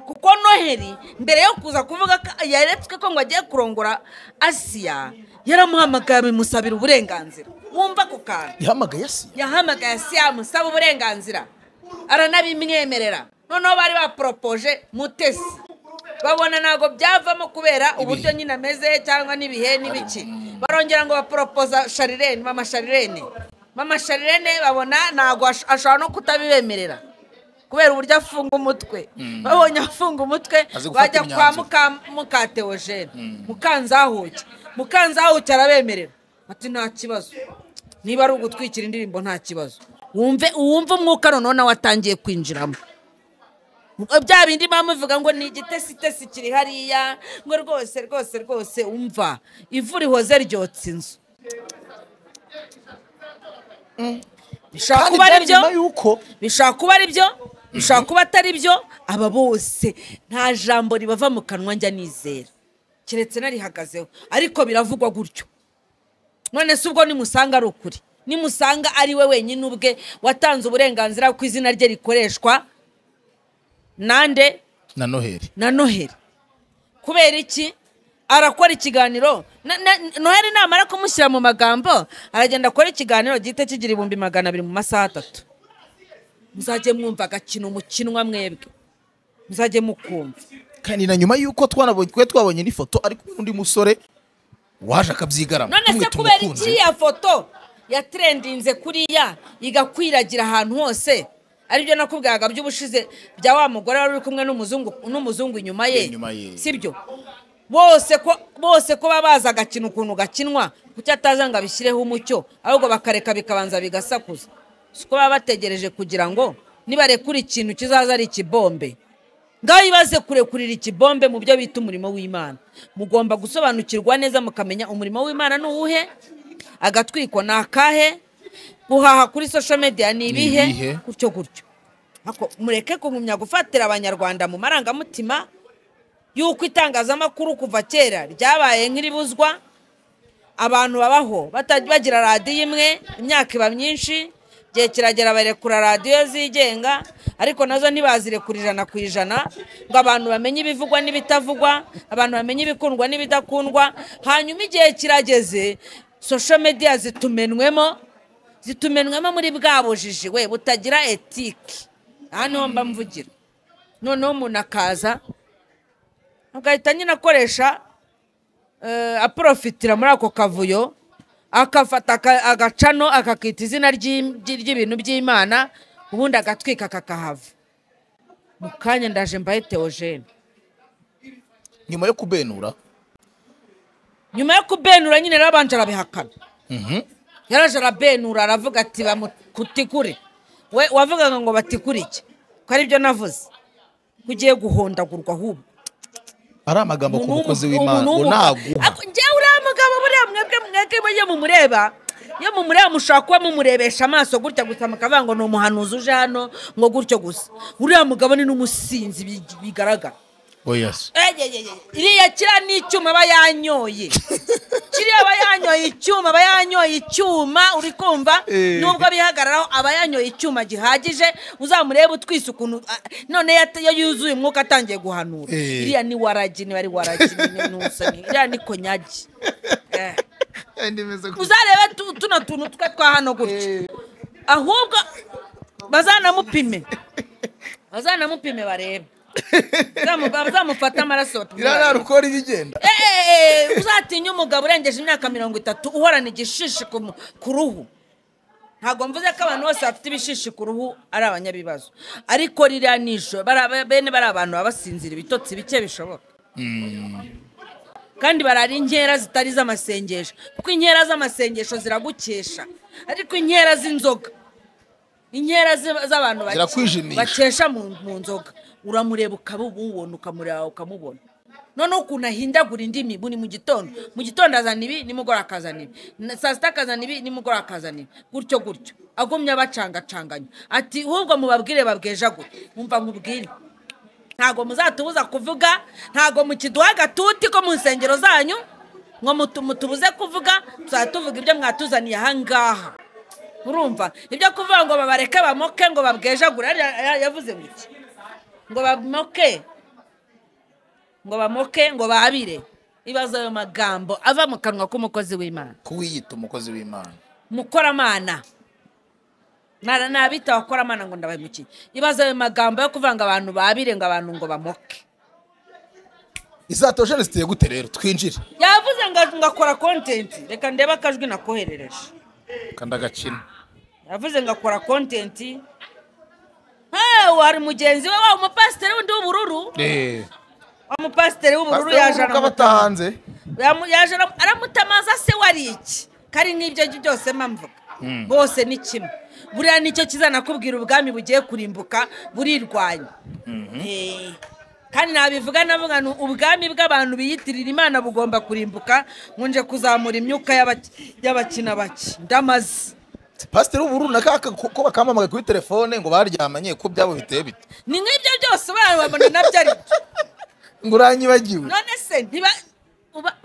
Speaker 2: kuko noheli mbere yo kuza kuvuga ko yaretswe ko ngo agiye kurongora asiya yaramuhamagaye abimusabira uburenganzira wumva ako kantu
Speaker 1: yahamagaye asiya
Speaker 2: yahamagaye siyamu usaba uburenganzira aranabimwemerera noneho bari baporopoje mutesi babona ntabwo byavamo kubera uburyo nyine ameze cyangwa n'ibihe n'ibiki barongera ngo baporopoza sharirene mama sharirene mama sharirene babona ntabwo ash- ashobora no kutabibemerera kubera uburyo afunga umutwe babonye afunga umutwe
Speaker 1: Azi gufata
Speaker 2: bajya kwa
Speaker 1: imyanzuro.
Speaker 2: muka mukateogene mukanzahuke mukanzahuke arabemerera ati nta kibazo niba ari ugutwikira indirimbo nta kibazo wumve wumve umwuka noneho nawe atangiye kwinjiramo Ubwo bya bindi baba muvuga ngo ni igitesitesi kiri hariya ngo rwose rwose rwose umva ivu rihoze ryotsa inzu bishobora
Speaker 1: Kandi
Speaker 2: kuba ari
Speaker 1: byari
Speaker 2: byo
Speaker 1: nyuma yuko
Speaker 2: bishobora kuba ari byo bishobora kuba atari byo aba bose nta jambo ribava mu kanwa njya nizera keretse narihagazeho ariko biravugwa gutyo none se ubwo nimusanga ari ukuri nimusanga ari we wenyine ubwe watanze uburenganzira ko izina rye rikoreshwa nande
Speaker 1: na noheli
Speaker 2: na noheli kubera iki arakora ikiganiro Na- na- noheli namara kumushyira mu magambo aragenda akora ikiganiro gihita kigira ibihumbi magana abiri mu masaha atatu muzajye mwumva agakino mukinwa mwebwe muzajye mukumva
Speaker 1: kandi na nyuma y'uko twanabonye twe twabonye n'ifoto ari kumwe n'undi musore waje akabyigaramo
Speaker 2: none se
Speaker 1: tumwita
Speaker 2: kubera
Speaker 1: umukunzi.
Speaker 2: iki ya foto yatrendinze kuriya igakwiragira ahantu hose aribyo nakubwiraga by'ubushize bya wa mugore wari uri kumwe n'umuzungu n'umuzungu inyuma ye
Speaker 1: Inyuma ye.
Speaker 2: sibyo bose ko bose ko baba bazi agakino ukuntu gakinwa kuki ataza ngo abishyireho umucyo ahubwo bakareka bikabanza bigasakuza si uko baba bategereje kugira ngo nibarekura ikintu kizaza ari ikibombe ngaho ibaze kurekurira ikibombe mu byo bita umurimo w'imana mugomba gusobanukirwa neza mukamenya umurimo w'imana ni uwuhe agatwiko ni akahe guhaha kuri social media ni ibihe
Speaker 1: ibihe?
Speaker 2: gutyo gutyo Ariko mureke kugumya gufatira abanyarwanda mu marangamutima y'uko itangazamakuru kuva kera ryabaye nk'iribuzwa abantu babaho batajya bagira radiyo imwe imyaka iba myinshi igihe kiragera barekura radiyo zigenga ariko nazo ntibazirekura ijana ku ijana ngo abantu bamenye ibivugwa n'ibitavugwa abantu bamenye ibikundwa n'ibidakundwa hanyuma igihe kirageze sosho mediya zitumenwemo zitumenwemo muri bwa bujiji we butagira etike aha niho mba mvugira noneho umuntu akaza agahita nyine akoresha eh, aprofitira muri ako kavuyo akafata aka- agacano akakita izina ry'im- ry- ry'ibintu by'imana ubundi agatwika kakahava mu kanya ndaje mbahe teogene
Speaker 1: nyuma yo kubenura
Speaker 2: nyuma yo kubenura nyine yarabanje arabihakana
Speaker 1: Mhm.
Speaker 2: yaraje arabenura aravuga ati bamutikure we wavugaga ngo batikure iki ko ari byo navuze ko ugiye guhondagurwa ahubwo
Speaker 1: ari amagambo ku
Speaker 2: Umuntu
Speaker 1: mukozi
Speaker 2: w'umu-
Speaker 1: w'imana
Speaker 2: umuntu w'umu-
Speaker 1: ngo naguha
Speaker 2: Ako- njyewe uriya mugabo buriya mwebwe mwebwe iyo mumureba iyo mumureba mushobora kuba mumurebesha amaso gutya gusa mukavuga ngo ni umuhanuzi uje hano ngo gutyo gusa uriya mugabo ni n'umusinzi bi- bigaragara
Speaker 1: oyasi
Speaker 2: Eyeyeye, iriya kiriya ni icyuma aba yanyoye kiriya aba yanyoye icyuma aba yanyoye icyuma uri kumva
Speaker 1: Eh.
Speaker 2: nubwo abihagararaho aba yanyoye icyuma gihagije uzamurebe utwise ukuntu ah, none yat- iyo yuzuye umwuka atangiye guhanura
Speaker 1: Eh.
Speaker 2: iriya ni waragi niba ari waragi ni- ni usoni iriya ni konyagi Eh. uzarebe tu- tuno tuntu twe twa hano gutya ahubwo bazanamupime bazanamupime barebe Bazamu- bazamufate amaraso batume barebe.
Speaker 1: irarara uko rigenda
Speaker 2: Eh, uzatinya umugabo urengeje imyaka mirongo itatu uhorana igishishi ku mu- ku ruhu ntabwo mvuze ko abantu bose bafite ibishishi ku ruhu ari abanyabibazo ariko ririya ni ijoro bara- bene bari abantu baba basinzira ibitotsi bike bishoboka kandi barara inkera zitari iz'amasengesho kuko inkera z'amasengesho ziragukesha ariko inkera z'inzoga inkera z- z'abantu bake-
Speaker 1: Zirakwijimisha.
Speaker 2: bakesha mu mu nzoga uramureba ukaba ububona ukamureba ukamubona noneho ukuntu ahindagura indimi buri mu gitondo mu gitondo azana ibi nimugoroba akazana ibi Na- saa sita akazana ibi nimugoroba akazana ibi gutyo gutyo agumye abacangacanganya ati ahubwo mubabwire babwejagure mwumva mubwire ntabwo muzatubuza kuvuga ntabwo mukiduha agatuti ko mu nsengero zanyu ngo mutu- mutubuze kuvuga tuzajya tuvuga ibyo mwatuzaniye ahangaha urumva ibyo kuvuga ngo babareke bamoke ngo babwejagure ariya- ariya yavuze gutya ngo bamoke ngo bamoke ngo babire ibaze ayo magambo ava mu kanwa k'umukozi w'imana
Speaker 1: kuwiyita umukozi w'imana
Speaker 2: mukoramana Nara- nabita abakoramana ngo ndabahemukiye ibaze ayo magambo yo kuvuga ngo abantu babire ngo abantu ngo bamoke
Speaker 1: izatojene ziteye gute rero twinjire
Speaker 2: yavuze ngo ngo akora kontenti reka ndebe akajwi nakoherereje
Speaker 1: kandi agakina
Speaker 2: yavuze ngo akora kontenti hewe hari mugenzi we wa umupasiteri wundi w'ubururu wa mupasiteri w'ubururu yaje aramu-
Speaker 1: abatahanze
Speaker 2: yamu- yaje aramu- aramutamaza se wari iki kari nk'ibyo byose mpamvuga bose ni kimwe buriya nicyo kizanakubwira ubwami bugiye kurimbuka burirwanya Eh, kandi nabivuga navuga ni ubwami bw'abantu biyitirira imana bugomba kurimbuka nkunje kuzamura imyuka y'abaki- y'abakina bake ndamaze
Speaker 1: pasiteri ubu runaka ko bakamamaga kuri telefone ngo baryamanye ko byabo biteye bite
Speaker 2: ni nk'ibyo byose barabona nabyo ari byo
Speaker 1: ngo uranyibagiwe
Speaker 2: none se ntiba uba-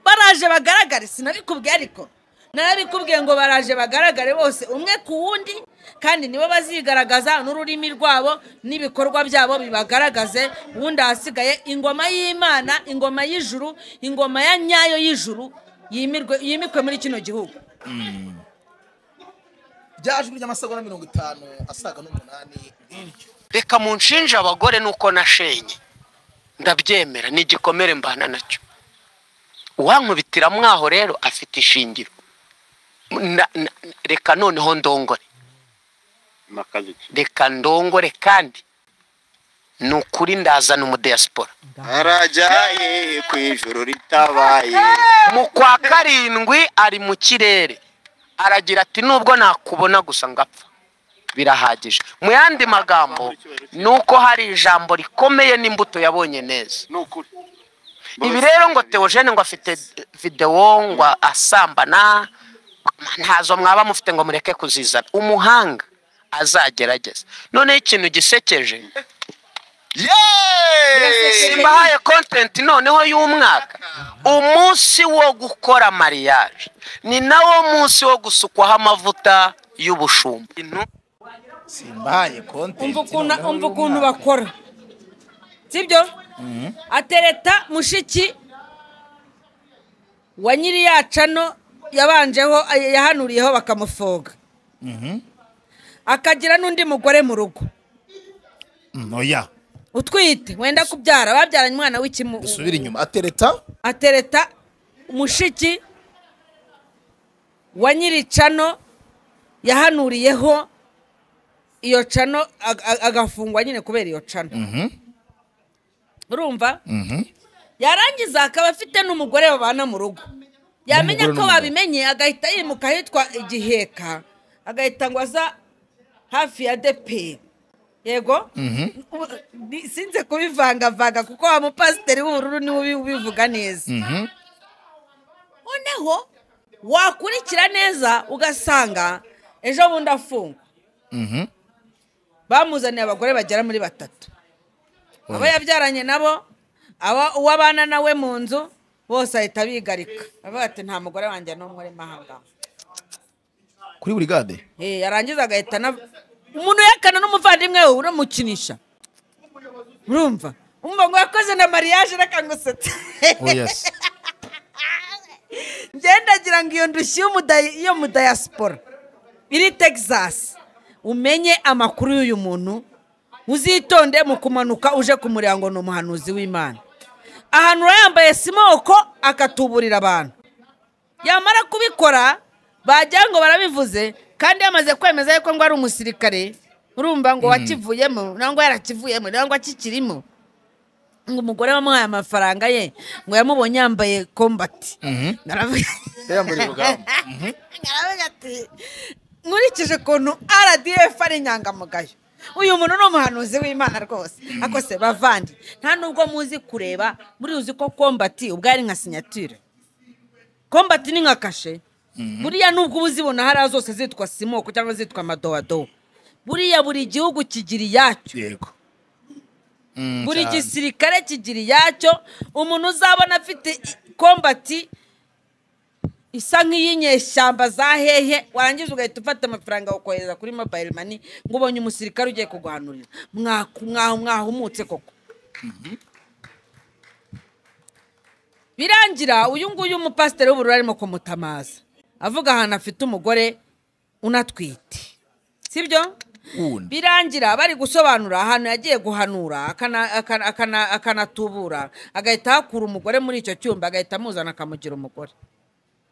Speaker 2: baraje bagaragare sinabikubwiye ariko narabikubwiye ngo baraje bagaragare bose umwe ku wundi kandi nibo bazigaragaza n'ururimi rwabo n'ibikorwa byabo bibagaragaze ubundi ahasigaye ingoma y'imana ingoma y'ijuru ingoma ya nyayo y'ijuru yimirwe- yimikwe muri kino gihugu
Speaker 1: byajwi ry'amasago na mirongo itanu asaga n'umunani
Speaker 3: reka munshinje abagore nuko nashenye ndabyemera ni igikomere mbana nacyo uwankubitira mwaho rero afite ishingiro Na- na- reka noneho ndongore reka ndongore kandi ni ukuri ndazana umudiyasipora
Speaker 4: Arajaye ku ijuru ritabaye.
Speaker 3: mu kwa karindwi ari mu kirere aragira ati nubwo nakubona gusa ngapfa birahagije mu yandi magambo ni uko hari ijambo rikomeye n'imbuto yabonye neza ibi rero ngo teogene ngo afite videwo ngo asambana ntazo mwaba mufite ngo mureke kuzizana umuhanga azagerageza noneho ikintu gisekeje simbahaye kontenti noneho y'umwaka umunsi wo gukora mariage ni nawo munsi wo gusukwaho amavuta y'ubushumba
Speaker 1: simbaye konti
Speaker 2: umva ukuntu umva ukuntu bakora sibyo atereta mushiki wa nyiri yacano yabanjeho yahanuriyeho bakamufoga akagira n'undi mugore mu rugo
Speaker 1: ntoya
Speaker 2: utwite wenda kubyara babyaranye umwana w'ikimu
Speaker 1: dusubire inyuma atereta
Speaker 2: atereta mushiki wa nyiri cano yahanuriyeho iyo cano ag- ag- agafungwa nyine kubera iyo cano urumva yarangiza akaba afite n'umugore babana mu rugo yamenya
Speaker 11: Umugore
Speaker 2: ko
Speaker 11: n'umugabo.
Speaker 2: babimenye agahita yimuka ahitwa igiheka agahita ngo aza hafi ya deperi yego Ubu- ni- sinze kubivangavanga kuko wa mupasiteri w'ubururu niwe ubi- ubivuga neza noneho wakurikira neza ugasanga ejo bundi afungwa bamuzaniye abagore bagera muri batatu abo yabyaranye nabo aba- uwo abana nawe mu nzu bose ahita bigarika bavuga ati nta mugore wanjye n'umwe urimo ahangaha
Speaker 1: kuri buri gade
Speaker 2: Eh, yarangiza agahita na umuntu yakana n'umuvandimwe we uramukinisha urumva umva ngo yakoze na mariage reka ngusetse
Speaker 1: oya se
Speaker 2: ngendagira ngo iyo ndushyi y'umudayi- yo mu dayasipora iri texas umenye amakuru y'uyu muntu uzitonde mu kumanuka uje kumureba ngo ni umuhanuzi w'imana ahanura yambaye simoko akatuburira abantu yamara kubikora bagira ngo barabivuze kandi yamaze kwemeza yuko ngo ari umusirikare urumva ngo
Speaker 11: Mm.
Speaker 2: wakivuyemo nangwa yarakivuyemo nangwa akikirimo ngo umugore wamuhaye amafaranga ye ngo yamubonye yambaye kombati Naravuga Naravuga ati nkurikije ukuntu rdf ari inyangamugayo uyu muntu ni umuhanuzi w'imana rwose ako se bavandi nta nubwo muzi kureba murizi ko kombati ubwo ari nka sinyatire kombati ni nka kashe buriya nubwo uba uzibona hariya zose zitwa simoko cyangwa zitwa amadowadowa buriya buri gihugu kigira iyacyo
Speaker 1: yego
Speaker 2: buri gisirikare kigira iyacyo umuntu uzabona afite i- kombati isa nk'iy'inyeshyamba za hehe warangiza ugahita ufata amafaranga ukohereza kuri mobayiro mani ngo ubonye umusirikare ugiye kuguhanurira Mwaku- mwahu- mwahumutse koko birangira uyu nguyu umupasiteri w'ubururu arimo kumutamaza avuga ahantu afite umugore unatwite sibyo
Speaker 1: wundi
Speaker 2: birangira bari gusobanura ahantu yagiye guhanura akana- akana- akana- akanatubura agahita ahakura umugore muri icyo cyumba agahita amuzana akamugira umugore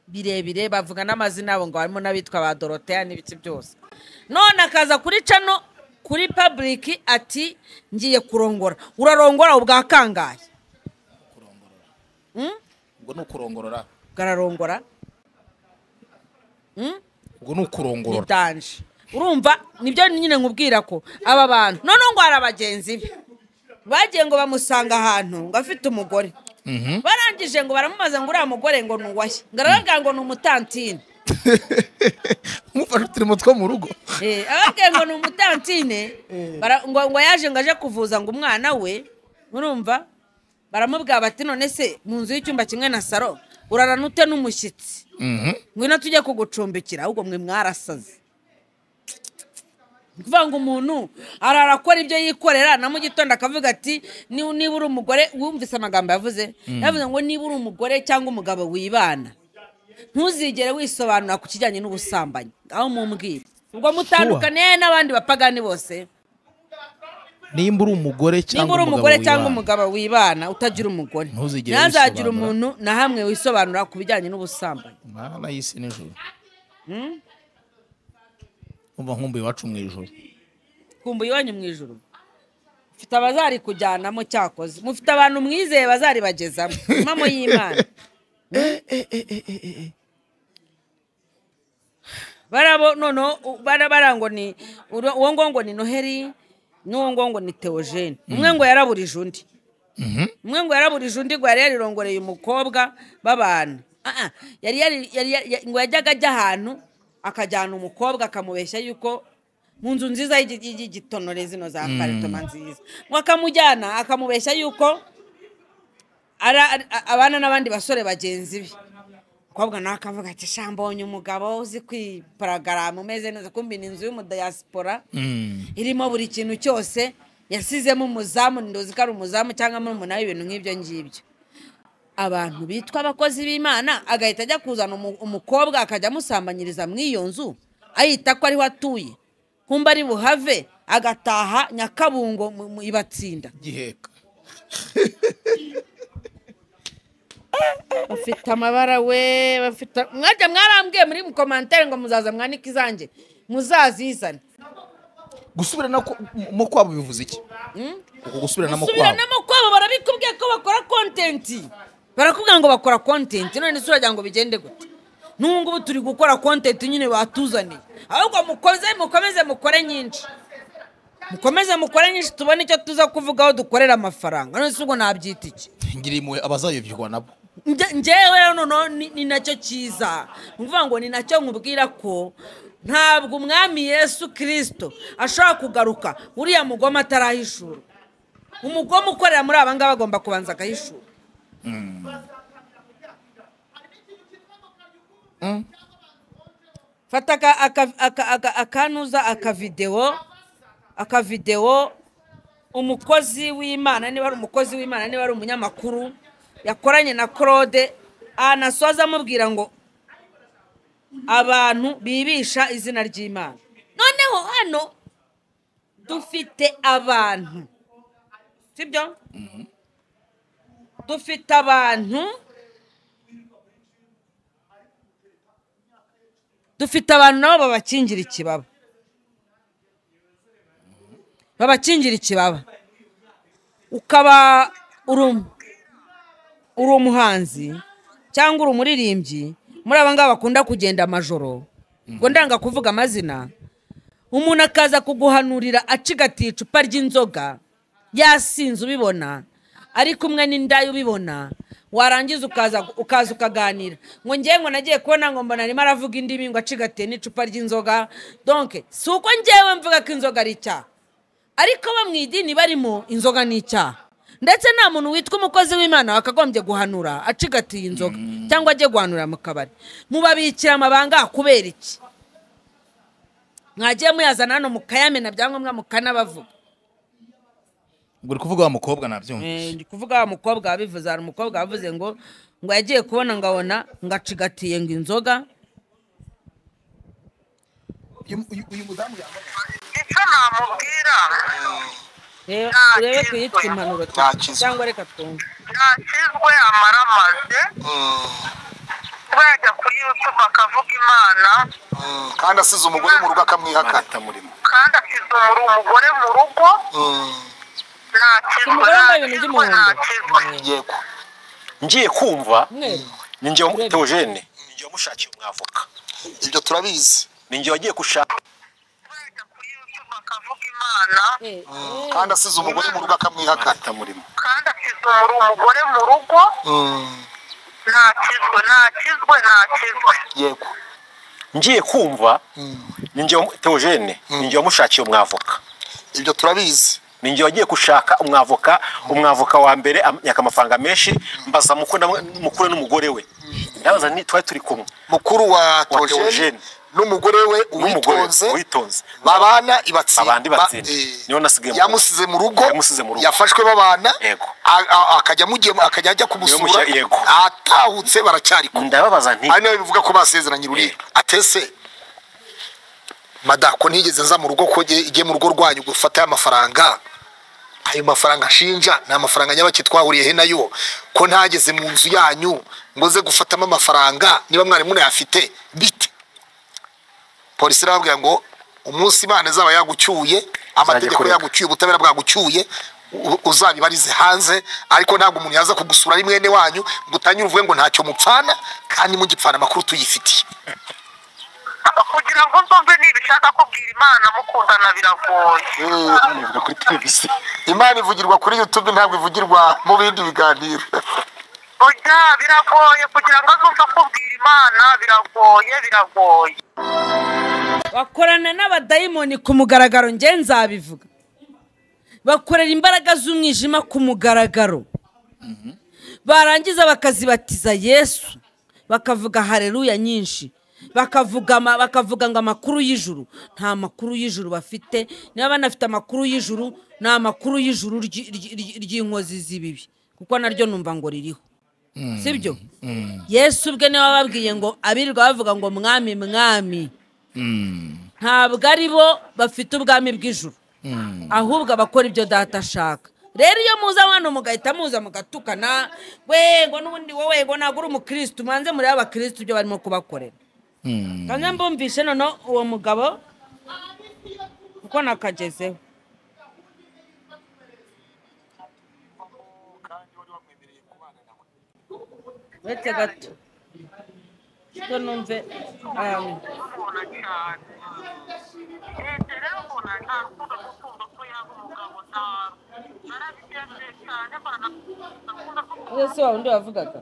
Speaker 2: birebire bavuga n'amazina yabo ngo harimo n'abitwa ba doroteya n'ibiki byose none akaza kuri cano kuri paburiki ati ngiye kurongora urarongora ubwa kangahe
Speaker 1: ubwo ni ukurongorora
Speaker 2: gararongora
Speaker 1: ubwo ni ukurongorora
Speaker 2: bitanje urumva nibyo nyine nkubwira ko aba bantu noneho ngo hari abagenzi be bagiye ngo bamusanga ahantu ngo afite umugore barangije ngo baramubaza ngo uriya mugore ngo ni uwahe ngo arababwira ngo ni umutantine
Speaker 1: umufashe utiri mutwe mu rugo
Speaker 2: Eh, ababwiye ngo ni umutantine bara- ngo ngo yaje ngo aje kuvuza ngo umwana we urumva baramubwira bati none se mu nzu y'icyumba kimwe na saro urarana ute n'umushyitsi
Speaker 1: Mhm.
Speaker 2: ngwino tujye kugucumbikira ahubwo mwe mwarasaze ni ukuvuga ngo umuntu arara akora ibyo yikorera na mu gitondo akavuga ati "Ni- niba uri umugore wumvise amagambo yavuze
Speaker 11: Mm.
Speaker 2: yavuze ngo niba uri umugore cyangwa umugabo wibana ntuzigere wisobanura ku kijyanye n'ubusambanyi aho mumbwira ubwo mutandukane n'abandi bapagani bose
Speaker 1: nimba uri umugore
Speaker 2: niba
Speaker 1: cyangwa
Speaker 2: uri umugore cyangwa
Speaker 1: wibana.
Speaker 2: umugabo wibana utagira umugore
Speaker 1: Ntuzigere
Speaker 2: ntazagira
Speaker 1: wisobanura.
Speaker 2: umuntu na hamwe wisobanura ku bijyanye n'ubusambanyi
Speaker 1: mana y'isi n'ijoro
Speaker 2: Hmm?
Speaker 1: umva nkumbuye iwacu mu ijoro
Speaker 2: kumbuye iwanyu mu ijoro mufite abazari kujyanamo cyakoze mufite abantu mwizeye bazaribagezamo impamo y'imana barabo noneho u- bara- bara ngo ni uro- uwo ngo ngo ni noheli n'uwo ngo ngo ni teogene umwe ngo yaraburije undi umwe ngo yaraburije undi ngo yari yarirongoreye umukobwa babana Ah, ah, yari yari- yari yari- ngo yajyaga ajya ahantu akajyana umukobwa akamubeshya yuko mu nzu nziza y'igi- y'igi- y'igitonore zino za
Speaker 11: Mm.
Speaker 2: karitoma nziza ngo akamujyana akamubeshya yuko ara- ari- a- abana n'abandi basore bagenzi be umukobwa nawe akavuga ati "Sha, mbonye umugabo uzi kwiparagaramu umeze neza kumbi ni inzu y'umudayasipora irimo buri kintu cyose yasizemo umuzamu ndozi ko ari umuzamu cyangwa murumuna we ibintu nk'ibyo ngibyo abantu bitwa abakozi b'imana agahita ajya kuzana umu- umukobwa akajya amusambanyiriza mu iyo nzu ayita ko ariho atuye kumba ari buhave agataha nyakabungo mu- mu- ibatsinda
Speaker 1: giheka
Speaker 2: bafite amabara we bafite mwajya mwarambwiye muri mukomantere ngo muzaza mwanike izanjye muzazizane
Speaker 1: gusubirana ko- mu kwabo bivuze iki
Speaker 2: Mm?
Speaker 1: uku gusubiranamo kwabo
Speaker 2: subiranamo kwabo barabikubwiye ko bakora kontenti barakubwira ngo bakora kontenti none se uragira ngo bigende gute n'ubu ngubu turi gukora kontenti nyine batuzaniye ahubwo mukoze mukomeze mukore nyinshi mukomeze mukore nyinshi tubone icyo tuza kuvugaho dukorera amafaranga none se ubwo nabyita iki
Speaker 1: ngira impuhwe abazayobyerwa nabo
Speaker 2: Nge- njyewe rero noneho ni- ni nacyo cyiza ni ukuvuga ngo ni nacyo nkubwira ko ntabwo umwami yesu kirisito ashobora kugaruka uriya mugome atarahishura umugome ukorera muri aba ngaba agomba kubanza akahishura fata aka- aka- aka- aka- akanuza akavidewo akavidewo umukozi w'imana niba ari umukozi w'imana niba ari umunyamakuru yakoranye na claude anasoza amubwira ngo abantu bibisha izina ry'imana noneho hano dufite abantu sibyo dufite abantu dufite abantu nabo babakingira ikibaba babakingira ikibaba ukaba uri um- uri umuhanzi cyangwa uri umuririmbyi muri aba ngaba bakunda kugenda amajoro ngo ndanga kuvuga amazina umuntu akaza kuguhanurira acigatiye icupa ry'inzoga yasinze ubibona ari kumwe n'indayi ubibona warangiza ukaza ukaza ukaganira ngo ngewe ngo nagiye kubona ngo mbona arimo aravuga indimi ngo acigatiye n'icupa ry'inzoga donke si uko ngewe mvuga ko inzoga ari icyaha ariko bo mu idini barimo inzoga ni icyaha ndetse nta muntu witwa umukozi w'imana wakagombye guhanura acigatiye inzoga cyangwa ajye guhanura mu kabari mubabikira amabanga kubera iki mwagiye muyazana hano mukayamena byangombwa mukanabavuga
Speaker 1: uri kuvuga wa mukobwa nabyumvise
Speaker 2: ndi kuvuga wa mukobwa wabivuze hari umukobwa wavuze ngo ngo yagiye kubona ngo abona ngo acigatiye ngo inzoga
Speaker 11: icyo namubwira
Speaker 2: Reba- urebe kuyitwa impanuro cyangwa reka twumve
Speaker 11: ntakizwe amaramaze kuba yajya kuri yutube akavuga imana
Speaker 5: kandi asize umugore mu rugo akamwihakana
Speaker 11: kandi asize umuri umugore mu rugo ntakizwe
Speaker 2: Umugore wambaye ibintu
Speaker 11: ntakizwe ntakizwe
Speaker 12: yego ngiye kumva
Speaker 2: Mweru.
Speaker 12: ni njyewe mutewogene ni njyewe mushakiye umwavoka ibyo turabizi ninjye wagiye gushaka
Speaker 6: kandi asize umugore mu rugo akamwihakana atamurimo
Speaker 11: kandi akizwe muri umugore mu rugo ntakizwe ntakizwe ntakizwe
Speaker 12: yego ngiye kumva ninjye wamu- teogene ninjye wamushakiye umwavoka ibyo turabizi ninjye wagiye gushaka umwavoka umwavoka wa mbere amyaka amafaranga menshi mbaza mukuru na- mukuru n'umugore we ndabaza ni twari turi kumwe mukuru wa
Speaker 6: Theogene
Speaker 12: n'umugore we
Speaker 6: uwitonze,
Speaker 12: witonze
Speaker 6: babana ibatsinda
Speaker 12: abandi
Speaker 6: ba-
Speaker 12: batsinda
Speaker 6: eh,
Speaker 12: niho nasigaye mu rugo.
Speaker 6: yamusize mu rugo
Speaker 12: yamusize mu rugo
Speaker 6: yafashwe babana
Speaker 12: yego
Speaker 6: a- a- akajya amugiye akajya ajya kumusura
Speaker 12: Niyo mushya- yego.
Speaker 6: atahutse baracyari kumwe
Speaker 12: ndababaza nti
Speaker 6: ari nawe bivuga ko basezeranye ururiro atese madako ntigeze nza mu rugo ko nge- igiye mu rugo rwanyu gufatayo amafaranga ayo mafaranga nshinja ni amafaranga nyabaki twahuriyehe nayo ko ntageze mu nzu yanyu ngo nze gufatamo amafaranga niba mwari munayafite bite polisi irababwira ngo umunsi imana izaba yagucyuye amategeko
Speaker 12: kurega.
Speaker 6: yagucyuye ubutabera bwagucyuye u- uzabibarize hanze ariko ntabwo umuntu yaza kugusura ari mwene wanyu ngo utanyure uvuge ngo ntacyo mupfana kandi mugipfana amakuru tuyifitiye
Speaker 11: kugira ngo nzumve niba ushaka kubwira imana mukundana biragoye
Speaker 6: imana ivugirwa kuri youtube ntabwo ivugirwa mu bindi biganiro
Speaker 11: oya biragoye kugira ngo azumve akubwira imana biragoye biragoye
Speaker 2: bakorana n'abadayimoni ku mugaragaro nge nzabivuga bakorera imbaraga z'umwijima ku mugaragaro barangiza bakazibatiza yesu bakavuga hareruya nyinshi bakavuga ama- bakavuga ngo amakuru y'ijuru nta makuru y'ijuru bafite niba banafite amakuru y'ijuru ni amakuru y'ijuru ry- ry- ry- ry'inkozi z'ibibi kuko naryo numva ngo ririho si byo yesu ubwe niwe wababwiye ngo abirirwa bavuga ngo mwami mwami ntabwo ari bo bafite ubwami bw'ijuru ahubwo abakora ibyo data ashaka rero iyo muza hano mugahita muza mugatukana wego n'ubundi wowe ngo ntabwo uri umukirisitu mubanze murebe abakirisitu ibyo barimo kubakorera kandi mbumvishe noneho uwo mugabo kuko nakagezeho uretse gato rero numve ahantu uyu si wa wundi wavugaga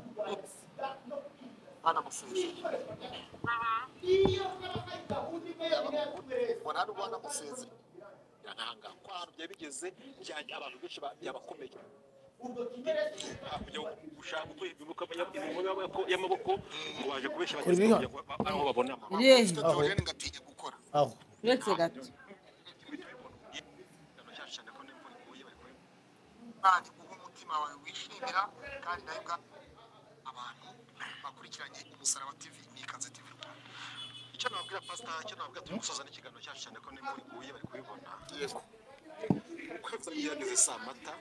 Speaker 2: uretse gato
Speaker 6: bakurikiranye umusaraba tv ni ikaze tv rwanda icyo nababwira pasita icyo nababwira turi gusoza n'ikiganiro cyacu cyane ko nimba uri guhuye bari kubibona yego ukwezi byageze saa mata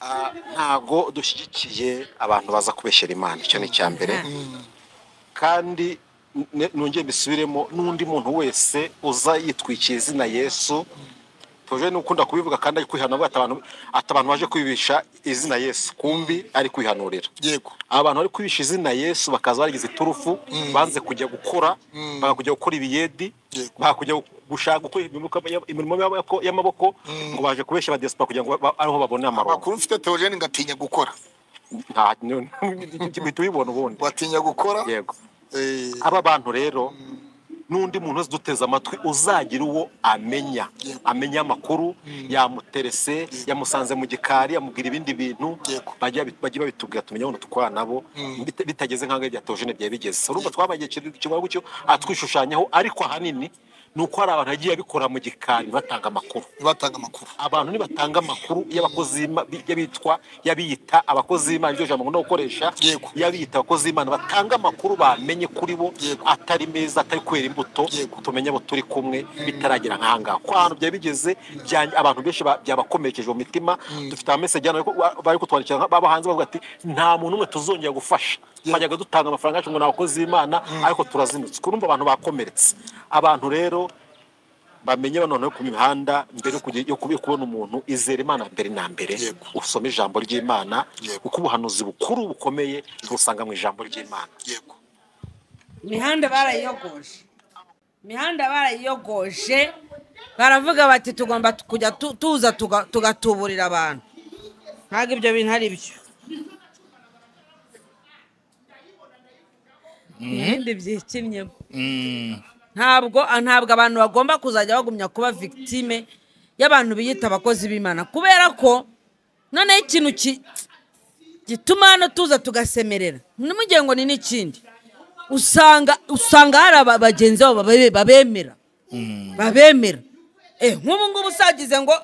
Speaker 12: Ah, ntago dushyigikiye abantu baza kubeshyera imana icyo ni icya mbere kandi n- nongeye mbisubiremo n'undi muntu wese uza yitwikiye izina yesu tuje n'ukunda kubivuga kandi ari kwihanura ati abantu ati abantu baje kwibisha izina yesu kumbi ari kwihanurira
Speaker 6: yego
Speaker 12: abantu bari kwibisha izina yesu bakaza bagize iturufu banze kujya gukora bakajya gukora ibiyedi bakajya gushaka gukora imirimo- imirimo y'amaboko- y'amaboko ngo baje kubeshya abadesipa kugira ngo ba- ariho babone amaronko
Speaker 6: amakuru mfite teogene ngatinya gukora
Speaker 12: nta uhita ubibona ubundi
Speaker 6: watinya gukora
Speaker 12: yego aba bantu rero n'undi muntu wese uduteze amatwi uzagira uwo amenya amenya amakuru yamuterese yamusanze mu gikari amubwira ibindi bintu bajya bajya babitubwira tumenya aho dukora nabo bita- bitageze nk'aho bya tojene byari bigeze urumva twabaye ikintu kimwe gutyo atwishushanyaho ariko ahanini ni uko hari abantu bagiye babikora mu gikari batanga amakuru
Speaker 6: batanga amakuru
Speaker 12: abantu nibatanga amakuru y'abakozi b'Ima- y'abitwa y'abiyita abakozi b'imana iryo jambo no gukoresha y'abiyita abakozi b'imana batanga amakuru bamenye kuri bo atari meza atari kwera imbuto tumenye abo turi kumwe bitaragera nk'aha ngaha ko ahantu byari bigeze bya- abantu benshi ba- byabakomerekeje mu mitima dufite amameseje hano ariko wa- bari kutwandikira nka- baba hanze bavuga ati nta muntu umwe tuzongera gufasha twajyaga dutanga amafaranga yacu ngo ni abakozi b'imana ariko turazinutswe urumva abantu bakomeretse abantu rero bamenye bano noneho ku mihanda mbere yo kujya- yo kubi- yo kubona umuntu izera imana mbere na mbere usome ijambo ry'imana kuko ubuhanuzi bukuru bukomeye tubusanga mu ijambo ry'imana
Speaker 2: imihanda barayiyogoje imihanda barayiyogoje baravuga bati tugomba kujya tu- tuza tuga- tugatuburira abantu ntabwo ibyo bintu ari byo ibindi byikinnye ntabwo ah, ntabwo abantu bagomba kuzajya bagumya kuba victime y'abantu biyita abakozi b'imana kubera ko noneho ikintu ki- gituma hano tuza tugasemerera ntimugire ngo ni n'ikindi usanga usanga hari aba- bagenzi babo babe- babemera babemera eh nk'ubu ngubu usagize ngo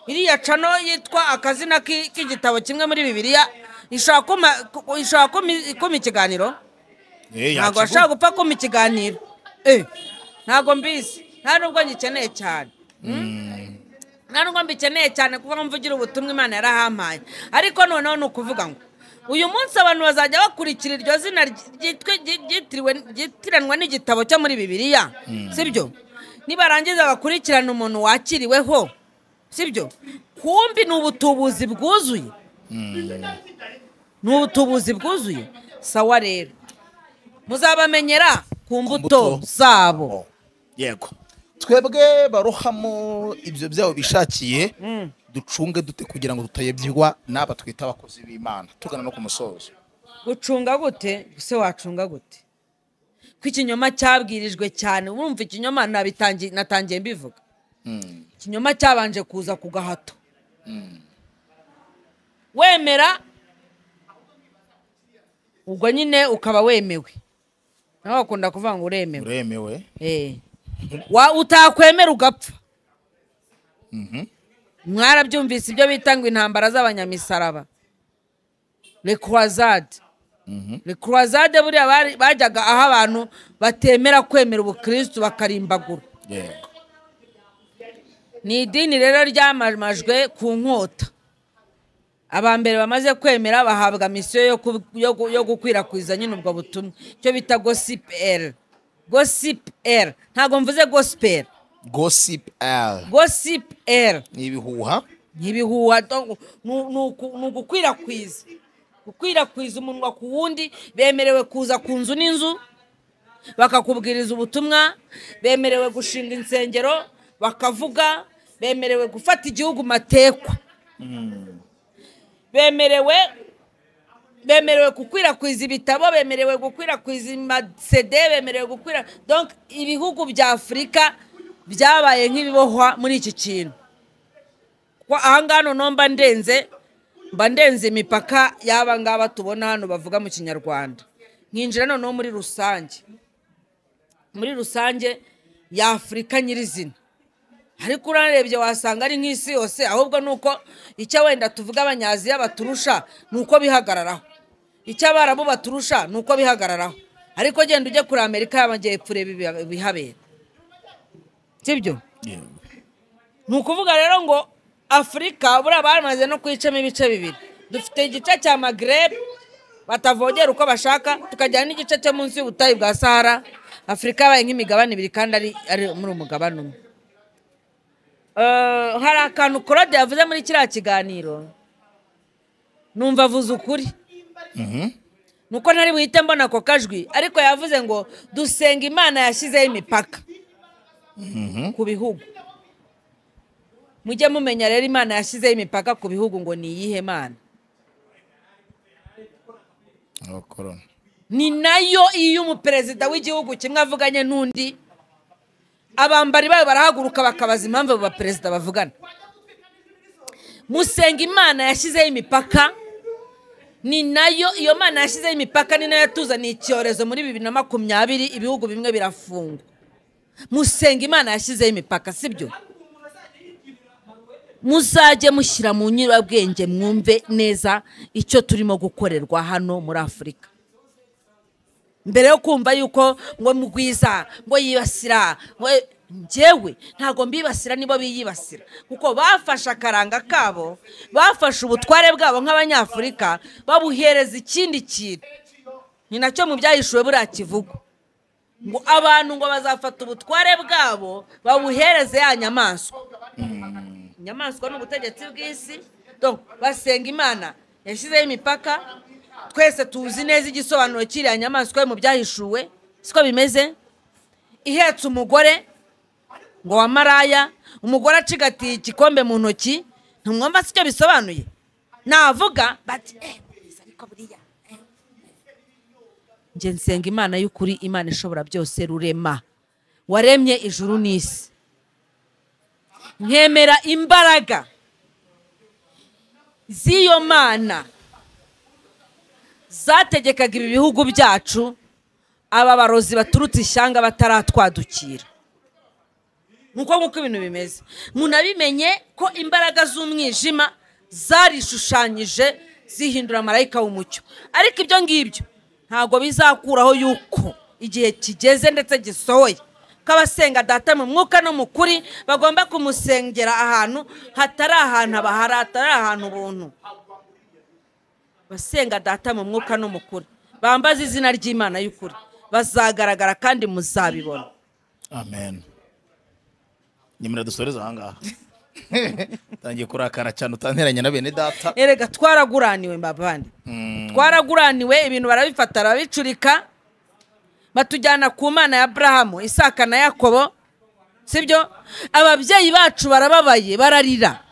Speaker 2: iriya cano yitwa akazina k'i- k'igitabo kimwe muri bibiliya ishobora kuma- ku- ishobora kuma- kuma ikiganiro ntabwo bashaka gupfa kuma ikiganiro eh ntabwo mbizi nta nubwo ngikeneye cyane nta nubwo mbikeneye cyane kuba mvugira ubutumwa imana yarahampaye ariko noneho ni ukuvuga ngo uyu munsi abantu bazajya bakurikira iryo zina ry- ryitwe- ry- ryitiriwe- ryitiranwa n'igitabo cyo muri bibiliya
Speaker 13: Mm.
Speaker 2: sibyo nibarangiza bakurikirane umuntu wakiriweho sibyo kumbi ni ubutubuzi bwuzuye ni ubutubuzi bwuzuye sawa rero muzabamenyera ku mbuto zabo
Speaker 1: yego twebwe barohamo ibyo byabo bishakiye ducunge dute kugira ngo tutayibyigwa n'aba twita abakozi b'imana tugana no ku musozo
Speaker 2: gucunga gute se wacunga gute ko ikinyoma cyabwirijwe cyane urumva ikinyoma nabitangi- natangiye mbivuga ikinyoma cyabanje kuza ku gahato wemera ubwo nyine ukaba wemewe nawe bakunda kuvuga ngo uremewe
Speaker 1: uremewe
Speaker 2: Eh. Wa- utakwemera ugapfa mwarabyumvise ibyo bita ngo intambara z'abanyamisaraba rekurazade rekurazade buriya bari- bajyaga aho abantu batemera kwemera ubukirisitu bakarimbagura
Speaker 1: yego
Speaker 2: ni idini rero ryamamajwe ku nkota abambere bamaze kwemera bahabwa misiyo yo ku- yo gu- yo gukwirakwiza nyine ubwo butumwa icyo bita gosiperi gosiperi ntabwo mvuze gosiperi
Speaker 1: gosipu ari
Speaker 2: gosiperi
Speaker 1: ni ibihuha
Speaker 2: ntibihuha do- nu- nu- ku- ni ugukwirakwiza gukwirakwiza umunwa ku wundi bemerewe kuza ku nzu n'inzu bakakubwiriza ubutumwa bemerewe gushinga insengero bakavuga bemerewe gufata igihugu matekwa bemerewe bemerewe gukwirakwiza ibitabo bemerewe gukwirakwiza amasede bemerewe gukwira donc ibihugu bya afurika byabaye nk'ibibohwa muri iki kintu ko ahangaha noneho mba ndenze mba ndenze imipaka y'aba ngaba tubona hano bavuga mu kinyarwanda nkinjira noneho muri rusange muri rusange ya afurika nyirizina ariko urarebye wasanga ari nk'isi yose ahubwo ni uko icyo wenda tuvuga abanyaziya baturusha ni uko bihagararaho icyo abarabu baturusha ni uko bihagararaho ariko genda ujye kuri amerika y'amajyepfo urebe ibiha- ibihabera sibyo ni ukuvuga rero ngo afurika buriya bamaze no kwicamo ibice bibiri dufite igice cya magrebe batavogera uko bashaka tukajyana n'igice cyo munsi y'ubutayu bwa sahara afurika yabaye nk'imigabane ibiri kandi ari ari muri umugabane umwe Eh, hari akantu claude yavuze muri kiriya kiganiro numva avuze ukuri nuko ntari buhite mbona ako kajwi ariko yavuze ngo dusenga imana yashyizeho imipaka ku bihugu mujye mumenya rero imana yashyizeho imipaka ku bihugu ngo ni iyihe mana
Speaker 1: abakoroni
Speaker 2: ni nayo iyo umuperezida w'igihugu kimwe avuganye n'undi abambari bayo barahaguruka bakabaza impamvu abo baperezida bavugana musenga imana yashyizeho imipaka ni nayo iyo mana yashyizeho imipaka ni nayo yatuzaniye icyorezo muri bibiri na makumyabiri ibihugu bimwe birafungwa musenga imana yashyizeho imipaka sibyo muzajye mushyira mu nyurabwenge mwumve neza icyo turimo gukorerwa hano muri afurika mbere yo kumva yuko ngo mugwiza ngo yibasira ngo njyewe ntabwo mbibasira nibo biyibasira kuko bafashe akaranga kabo bafashe ubutware bwabo nk'abanyafurika babuhereza ikindi kintu ni nacyo mu byahishuwe buriya kivugwa ngo abantu ngo bazafata ubutware bwabo babuhereze ya nyamaswa inyamaswa ni ubutegetsi bw'isi donc basenga imana yashyizeho imipaka twese tuzi neza igisobanuro cy'iriya nyamaswa yo mu byahishuwe siko bimeze ihetse umugore ngo wa maraya umugore acigatiye igikombe mu ntoki ntumwumva si cyo bisobanuye navuga bati "Eh, Bwiza, ariko buriya eh." njye nsenga imana y'ukuri imana ishobora byose rurema waremye ijuru n'isi nkemera imbaraga z'iyo mana zategekaga ibi bihugu byacu aba barozi baturutse ishyanga bataratwadukira nk'uko nguko ibintu bimeze munabimenye ko imbaraga z'umwijima zarishushanyije zihindura marayika w'umucyo ariko ibyo ngibyo ntabwo bizakuraho yuko igihe kigeze ndetse gisohoye ko abasenga data mu mwuka no mu kuri bagomba kumusengera ahantu hatari ahantu abahara hatari ahantu ubuntu basenga data mu mwuka no mu kuri bambaze izina ry'imana y'ukuri bazagaragara kandi muzabibona
Speaker 1: amen nyamara dusoreze ahangaha utangiye kurakara cyane utanteranye na bene data
Speaker 2: erega twaraguraniwe mbavandi twaraguraniwe ibintu barabifata barabicurika batujyana ku mana ya aburahamu isaka na yakobo sibyo ababyeyi bacu barababaye bararira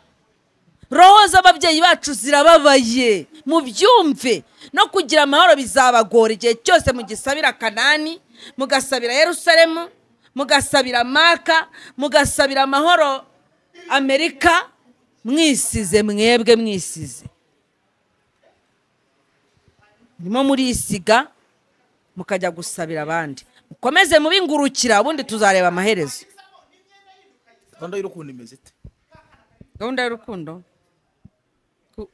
Speaker 2: roho z'ababyeyi bacu zirababaye mubyumve no kugira amahoro bizabagora igihe cyose mugisabira kanani mugasabira yerusalemu mugasabira maka mugasabira amahoro amerika mwisize mwebwe mwisize nimo murisiga mukajya gusabira abandi mukomeze mubingurukira ubundi tuzareba amaherezo
Speaker 1: gahunda y'urukundo imeze ite
Speaker 2: gahunda y'urukundo Gu-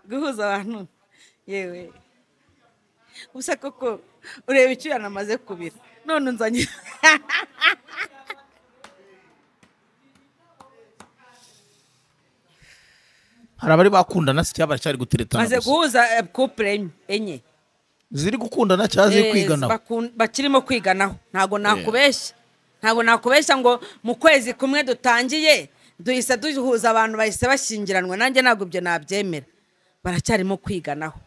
Speaker 2: guhuza abantu yewe gusa koko ureba icyo yanamaze kubira none unzanye
Speaker 1: hari abari bakundana si cyaba baracyari guteretana
Speaker 2: maze
Speaker 1: gusa
Speaker 2: guhuza eh, couple enye- enye
Speaker 1: ziri gukundana cyangwa ziri
Speaker 2: Eh,
Speaker 1: kwiganaho
Speaker 2: bakun- bakirimo kwiganaho ntabwo nakubeshya ntabwo nakubeshya ngo mu kwezi kumwe dutangiye duhise duhuza abantu bahise bashyingiranwa nanjye ntabwo ibyo nabyemera baracyarimo kwiganaho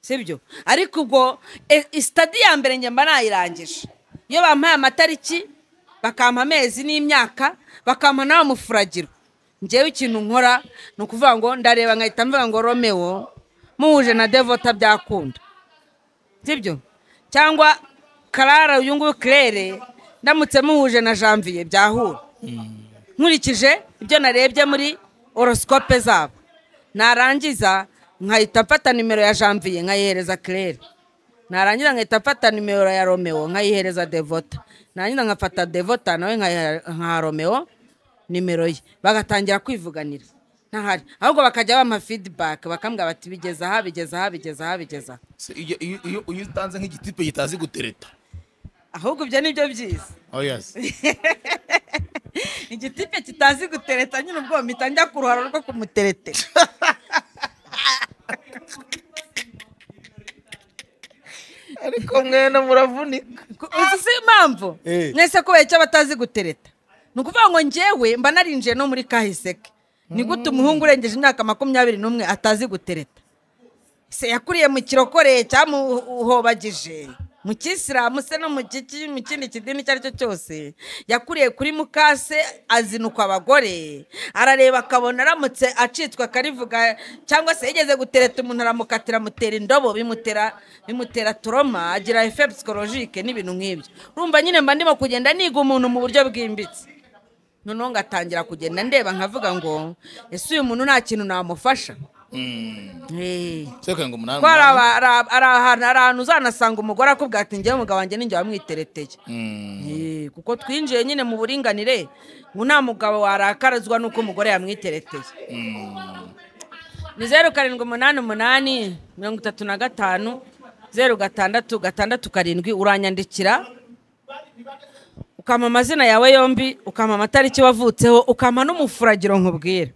Speaker 2: sibyo ariko ubwo e- i- sitadi ya mbere njye mba nayirangije iyo bampaye amatariki bakampa amezi n'imyaka bakampa n'abamufuragiro ngewe ikintu nkora ni ukuvuga ngo ndareba nkahita mvuga ngo romeo muhuje na devota byakunda sibyo cyangwa karara uyu nguyu kirere ndamutse muhuje na janvier byahura nkurikije ibyo narebye muri horoscope zabo narangiza nkahita mfata nimero ya janvier nkayihereza kirere narangiza nkahita mfata nimero ya romeo nkayihereza devota narangiza nkafata devota nawe nkayiha- nkaha romeo nimero ye bagatangira kwivuganira ntahari ahubwo bakajya bampa feedback bakambwira bati bigeze aha bigeze aha bigeze aha bigeze aha
Speaker 1: Se iyo- iyo iyo- iyo utanze nk'igitipe kitazi gutereta
Speaker 2: ahubwo ibyo ni byo byiza
Speaker 1: oh yes
Speaker 2: igitipe kitazi gutereta nyine ubwo mpita njya ku ruharo rwo kumuteretera ariko mwene muravunika uzi si impamvu
Speaker 11: Eh.
Speaker 2: mwese kubera icyo batazi gutereta ni ukuvuga ngo njyewe mba narinjiye no muri kahiseke ni gute umuhungu urengeje imyaka makumyabiri n'umwe atazi gutereta se yakuriye mu kirokoreye cyamuhobagije mu kisilamu se no mu kiki- mu kindi kidini icyo ari cyo cyose yakuriye kuri mukase azinukwa abagore arareba akabona aramutse acitswe akarivuga cyangwa se yigeze gutereta umuntu aramukatira amutera indobo bimutera bimutera turoma agira efe psikologike n'ibintu nk'ibyo urumva nyine mba ndimo kugenda niga umuntu mu buryo bwimbitse noneho ngatangira kugenda ndeba nkavuga ngo ese uyu muntu nta kintu namufasha
Speaker 1: seka ngo umunani
Speaker 2: ko hari
Speaker 1: umunani.
Speaker 2: aba- hari aba- hari ahantu hari ahantu uzanasanga umugore akubwira ati njyewe umugabo wanjye ninjye wamwitereteye Eh, kuko twinjiye nyine mu buringanire ngo nta mugabo warakarazwa n'uko umugore yamwitereteye ni zeru karindwi umunani umunani mirongo itatu na gatanu zeru gatandatu gatandatu karindwi uranyandikira ukampa amazina yawe yombi ukampa amatariki wavutseho ukampa n'umufuragiro nkubwira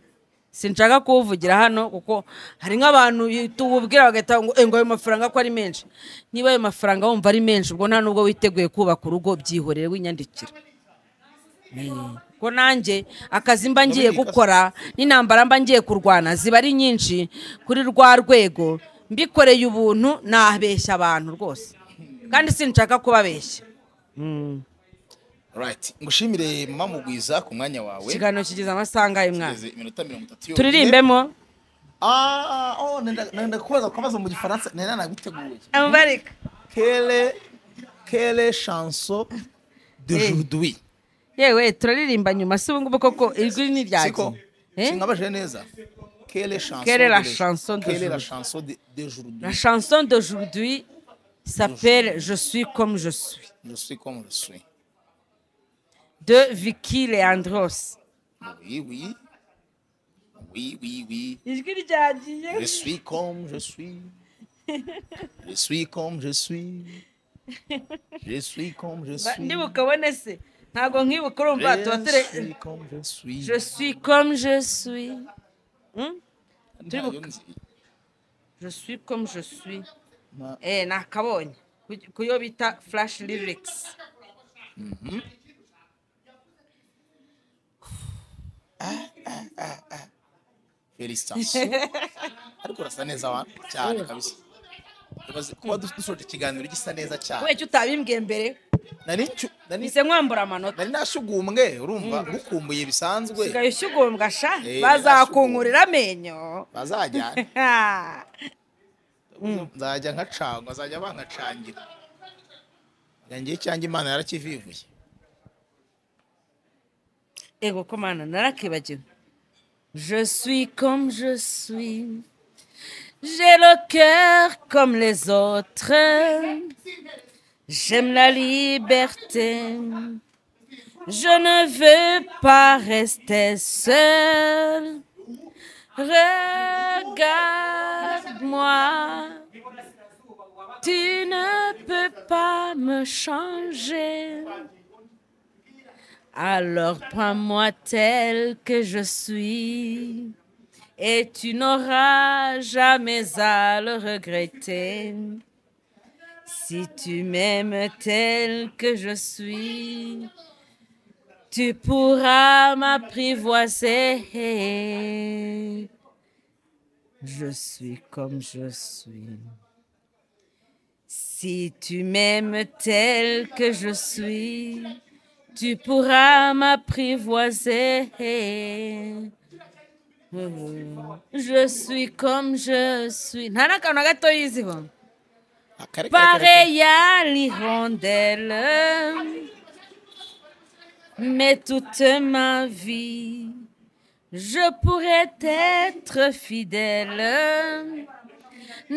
Speaker 2: sinshaka kuwuvugira hano kuko hari nk'abantu tuwubwira bagahita ngo "Eh, ngo ayo mafaranga ko ari menshi niba ayo mafaranga wumva ari menshi ubwo nta nubwo witeguye kubaka urugo byihorere winyandikira ko nanjye akazi mba ngiye gukora n'intambara mba ngiye kurwana ziba ari nyinshi kuri rwa rwego mbikoreye ubuntu nabeshya abantu rwose kandi sinshaka kubabeshya
Speaker 1: Right. ngushimire mama mugwiza ku mwanya wawe
Speaker 13: ikiganiro kigize amasaha angahe mwana
Speaker 1: Kigeze iminota mirongo itatu yonyine.
Speaker 13: turirimbemo
Speaker 1: Ah, oh, nenda nenda kubaza kubaza mu gifaransa nenda nabiteguye
Speaker 13: amubarika
Speaker 1: kele kele chanson d'aujourd'hui
Speaker 13: yewe turaririmba nyuma si ubungubu koko ijwi ni ryagiye
Speaker 1: Siko. sinkabaje neza kele chanson
Speaker 13: Quelle est la
Speaker 1: de-
Speaker 13: chanson
Speaker 1: quelle est la
Speaker 13: d'aujourd'hui?
Speaker 1: chanson de- d'aujourd'hui
Speaker 13: La chanson d'aujourd'hui s'appelle Je suis comme je suis
Speaker 1: je suis comme je suis
Speaker 13: de Vicky Leandros.
Speaker 1: oui oui oui oui oui
Speaker 13: Ijwi ryagiye.
Speaker 1: je suis comme je suis je suis comme je suis je suis comme je
Speaker 13: Ba-
Speaker 1: suis
Speaker 13: Ndibuka ubone se ntabwo nkibuka urumva tuba
Speaker 1: je suis
Speaker 13: turi
Speaker 1: comme je suis
Speaker 13: Je suis comme je suis. Hmm? Ndibuka. Je suis comme je suis. Eh nakabonye Ku- kuyo bita flash lyrics.
Speaker 1: Mhm. felicitations ariko urasa neza wa cyane kabisa Ibaze kuba du- dusoje ikiganiro gisa neza cyane
Speaker 13: Kubera utabimbwiye mbere
Speaker 1: nari ncu- nari
Speaker 13: nise nkwambura amanota
Speaker 1: nari nashugumbwe urumva ngukumbuye bisanzwe
Speaker 13: usigaye ushyugumbwa sha
Speaker 1: Eh,
Speaker 13: bazakungurira amenyo
Speaker 1: bazajyana
Speaker 13: Mm.
Speaker 1: nzajya nkacangwa bazajya bankacangira yangiye cyangwa imana yarakivivuye
Speaker 13: ego komana narakibagiwe je suis comme je suis j'ai le cœur comme les autres j'aime la liberté je ne veux pas rester seule regarde-moi tu ne peux pas me changer Alors prends-moi tel que je suis et tu n'auras jamais à le regretter. Si tu m'aimes tel que je suis, tu pourras m'apprivoiser. Je suis comme je suis. Si tu m'aimes tel que je suis, tu pourras m'apprivoiser. Je suis comme je suis. Nta n'akantu na gato yiziho. Pareil à l'hirondelle, mais toute ma vie, je pourrais être fidèle.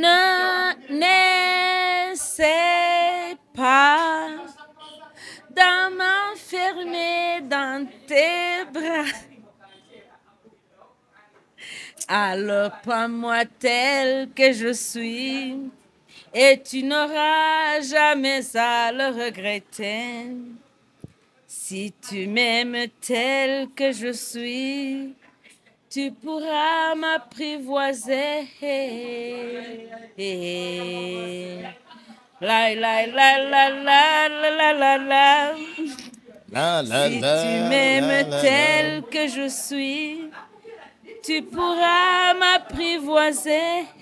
Speaker 13: Ne n'essaie pas d'en m'enfermer dans tes bras. Alors prends-moi tel que je suis et tu n'auras jamais à le regretter. Si tu m'aimes tel que je suis, tu pourras m'apprivoiser. La la la la la la la la.
Speaker 1: La, la,
Speaker 13: si
Speaker 1: la,
Speaker 13: tu
Speaker 1: la,
Speaker 13: m'aimes
Speaker 1: la,
Speaker 13: tel que je suis, tu pourras m'apprivoiser.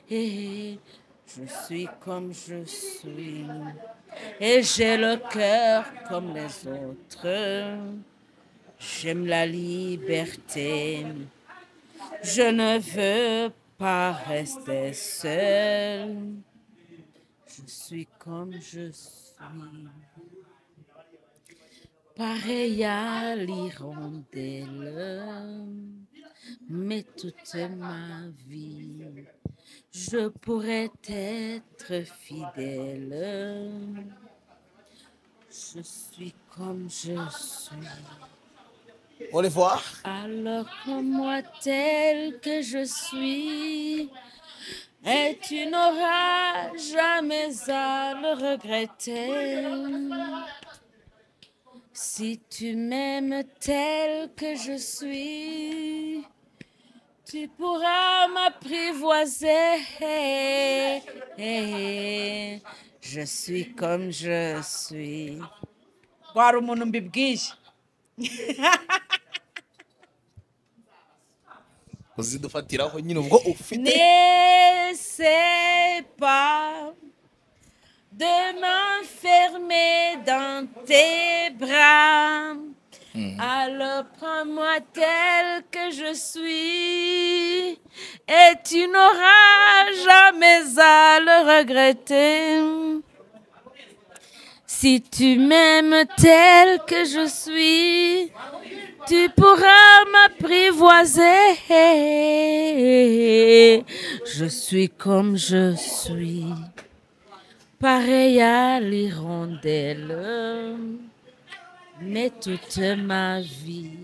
Speaker 13: Je suis comme je suis et j'ai le cœur comme les autres. J'aime la liberté. Je ne veux pas rester seul. Je suis comme je suis. Pareil à l'hirondelle, mais toute ma vie, je pourrais être fidèle. Je suis comme je suis.
Speaker 1: Au revoir.
Speaker 13: Alors comme moi tel que je suis, et tu n'auras jamais à le regretter. Si tu m'aimes tel que je suis, tu pourras m'apprivoiser. Je suis comme je suis. Guarda o mundo mbibwije.
Speaker 1: uzidufatiraho nyine ubwo ufite
Speaker 13: N'essaie pas de m'enfermer dans tes bras. Alors prends-moi tel que je suis et tu n'auras jamais à le regretter. Si tu m'aimes tel que je suis, tu pourras m'apprivoiser. Je suis comme je suis, pareil à l'hirondelle, mais toute ma vie,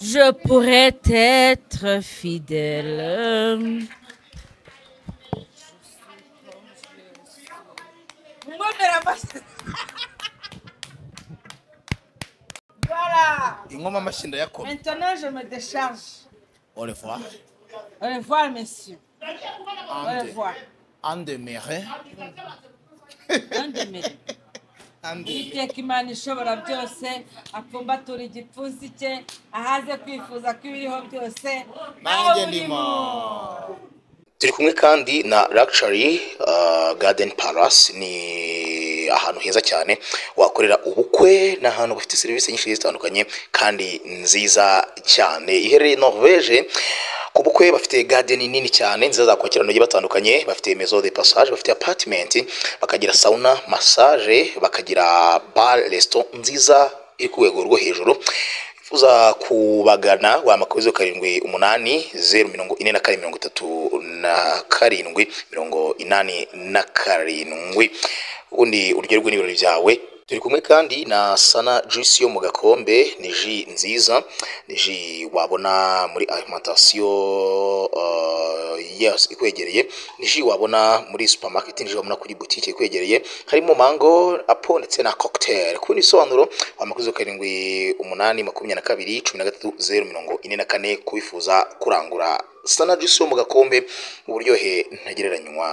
Speaker 13: je pourrais être fidèle.
Speaker 2: Voilà.
Speaker 14: ingoma amashyi ndayakoma
Speaker 2: Maintenant, je me décharge.
Speaker 14: orevoir
Speaker 2: Au revoir, messieurs. Au
Speaker 14: Ande.
Speaker 2: revoir.
Speaker 14: andemere
Speaker 2: Nandemere. Uwiteka imana ishobora byose apfumbatura igipfunsi cye ahaze kwifuza kw'ibiriho byose
Speaker 14: nanjye ndimo
Speaker 1: turi kumwe kandi na Luxury uh, Garden Palace ni ahantu heza cyane wakorera ubukwe ni ahantu bafite serivisi nyinshi zigiye zitandukanye kandi nziza cyane iherereye Norvege ku bukwe bafite garden nini cyane nziza zakwakira abantu bagiye batandukanye bafite maison de passage bafite apartment bakagira sauna massage bakagira bar resto nziza iri ku rwego rwo hejuru uza kubagana wamakuru zo karindwi umunani zeru mirongo ine na kane mirongo itatu na karindwi mirongo inani na karindwi ubundi uryoherwe n'ibirori byawe turi kumwe kandi na sana juice yo mu gakombe ni ji nziza ni ji wabona muri alimentation uh, yes ikwegereye ni ji wabona muri supermarket ni ji wabona kuri butike ikwegereye harimo mango apo ndetse na cocktail ku bindi bisobanuro wamakuru zo karindwi umunani makumyabiri na kabiri cumi na gatatu zeru mirongo ine na kane kubifuza kurangura sana juice yo mu gakombe uburyohe ntagereranywa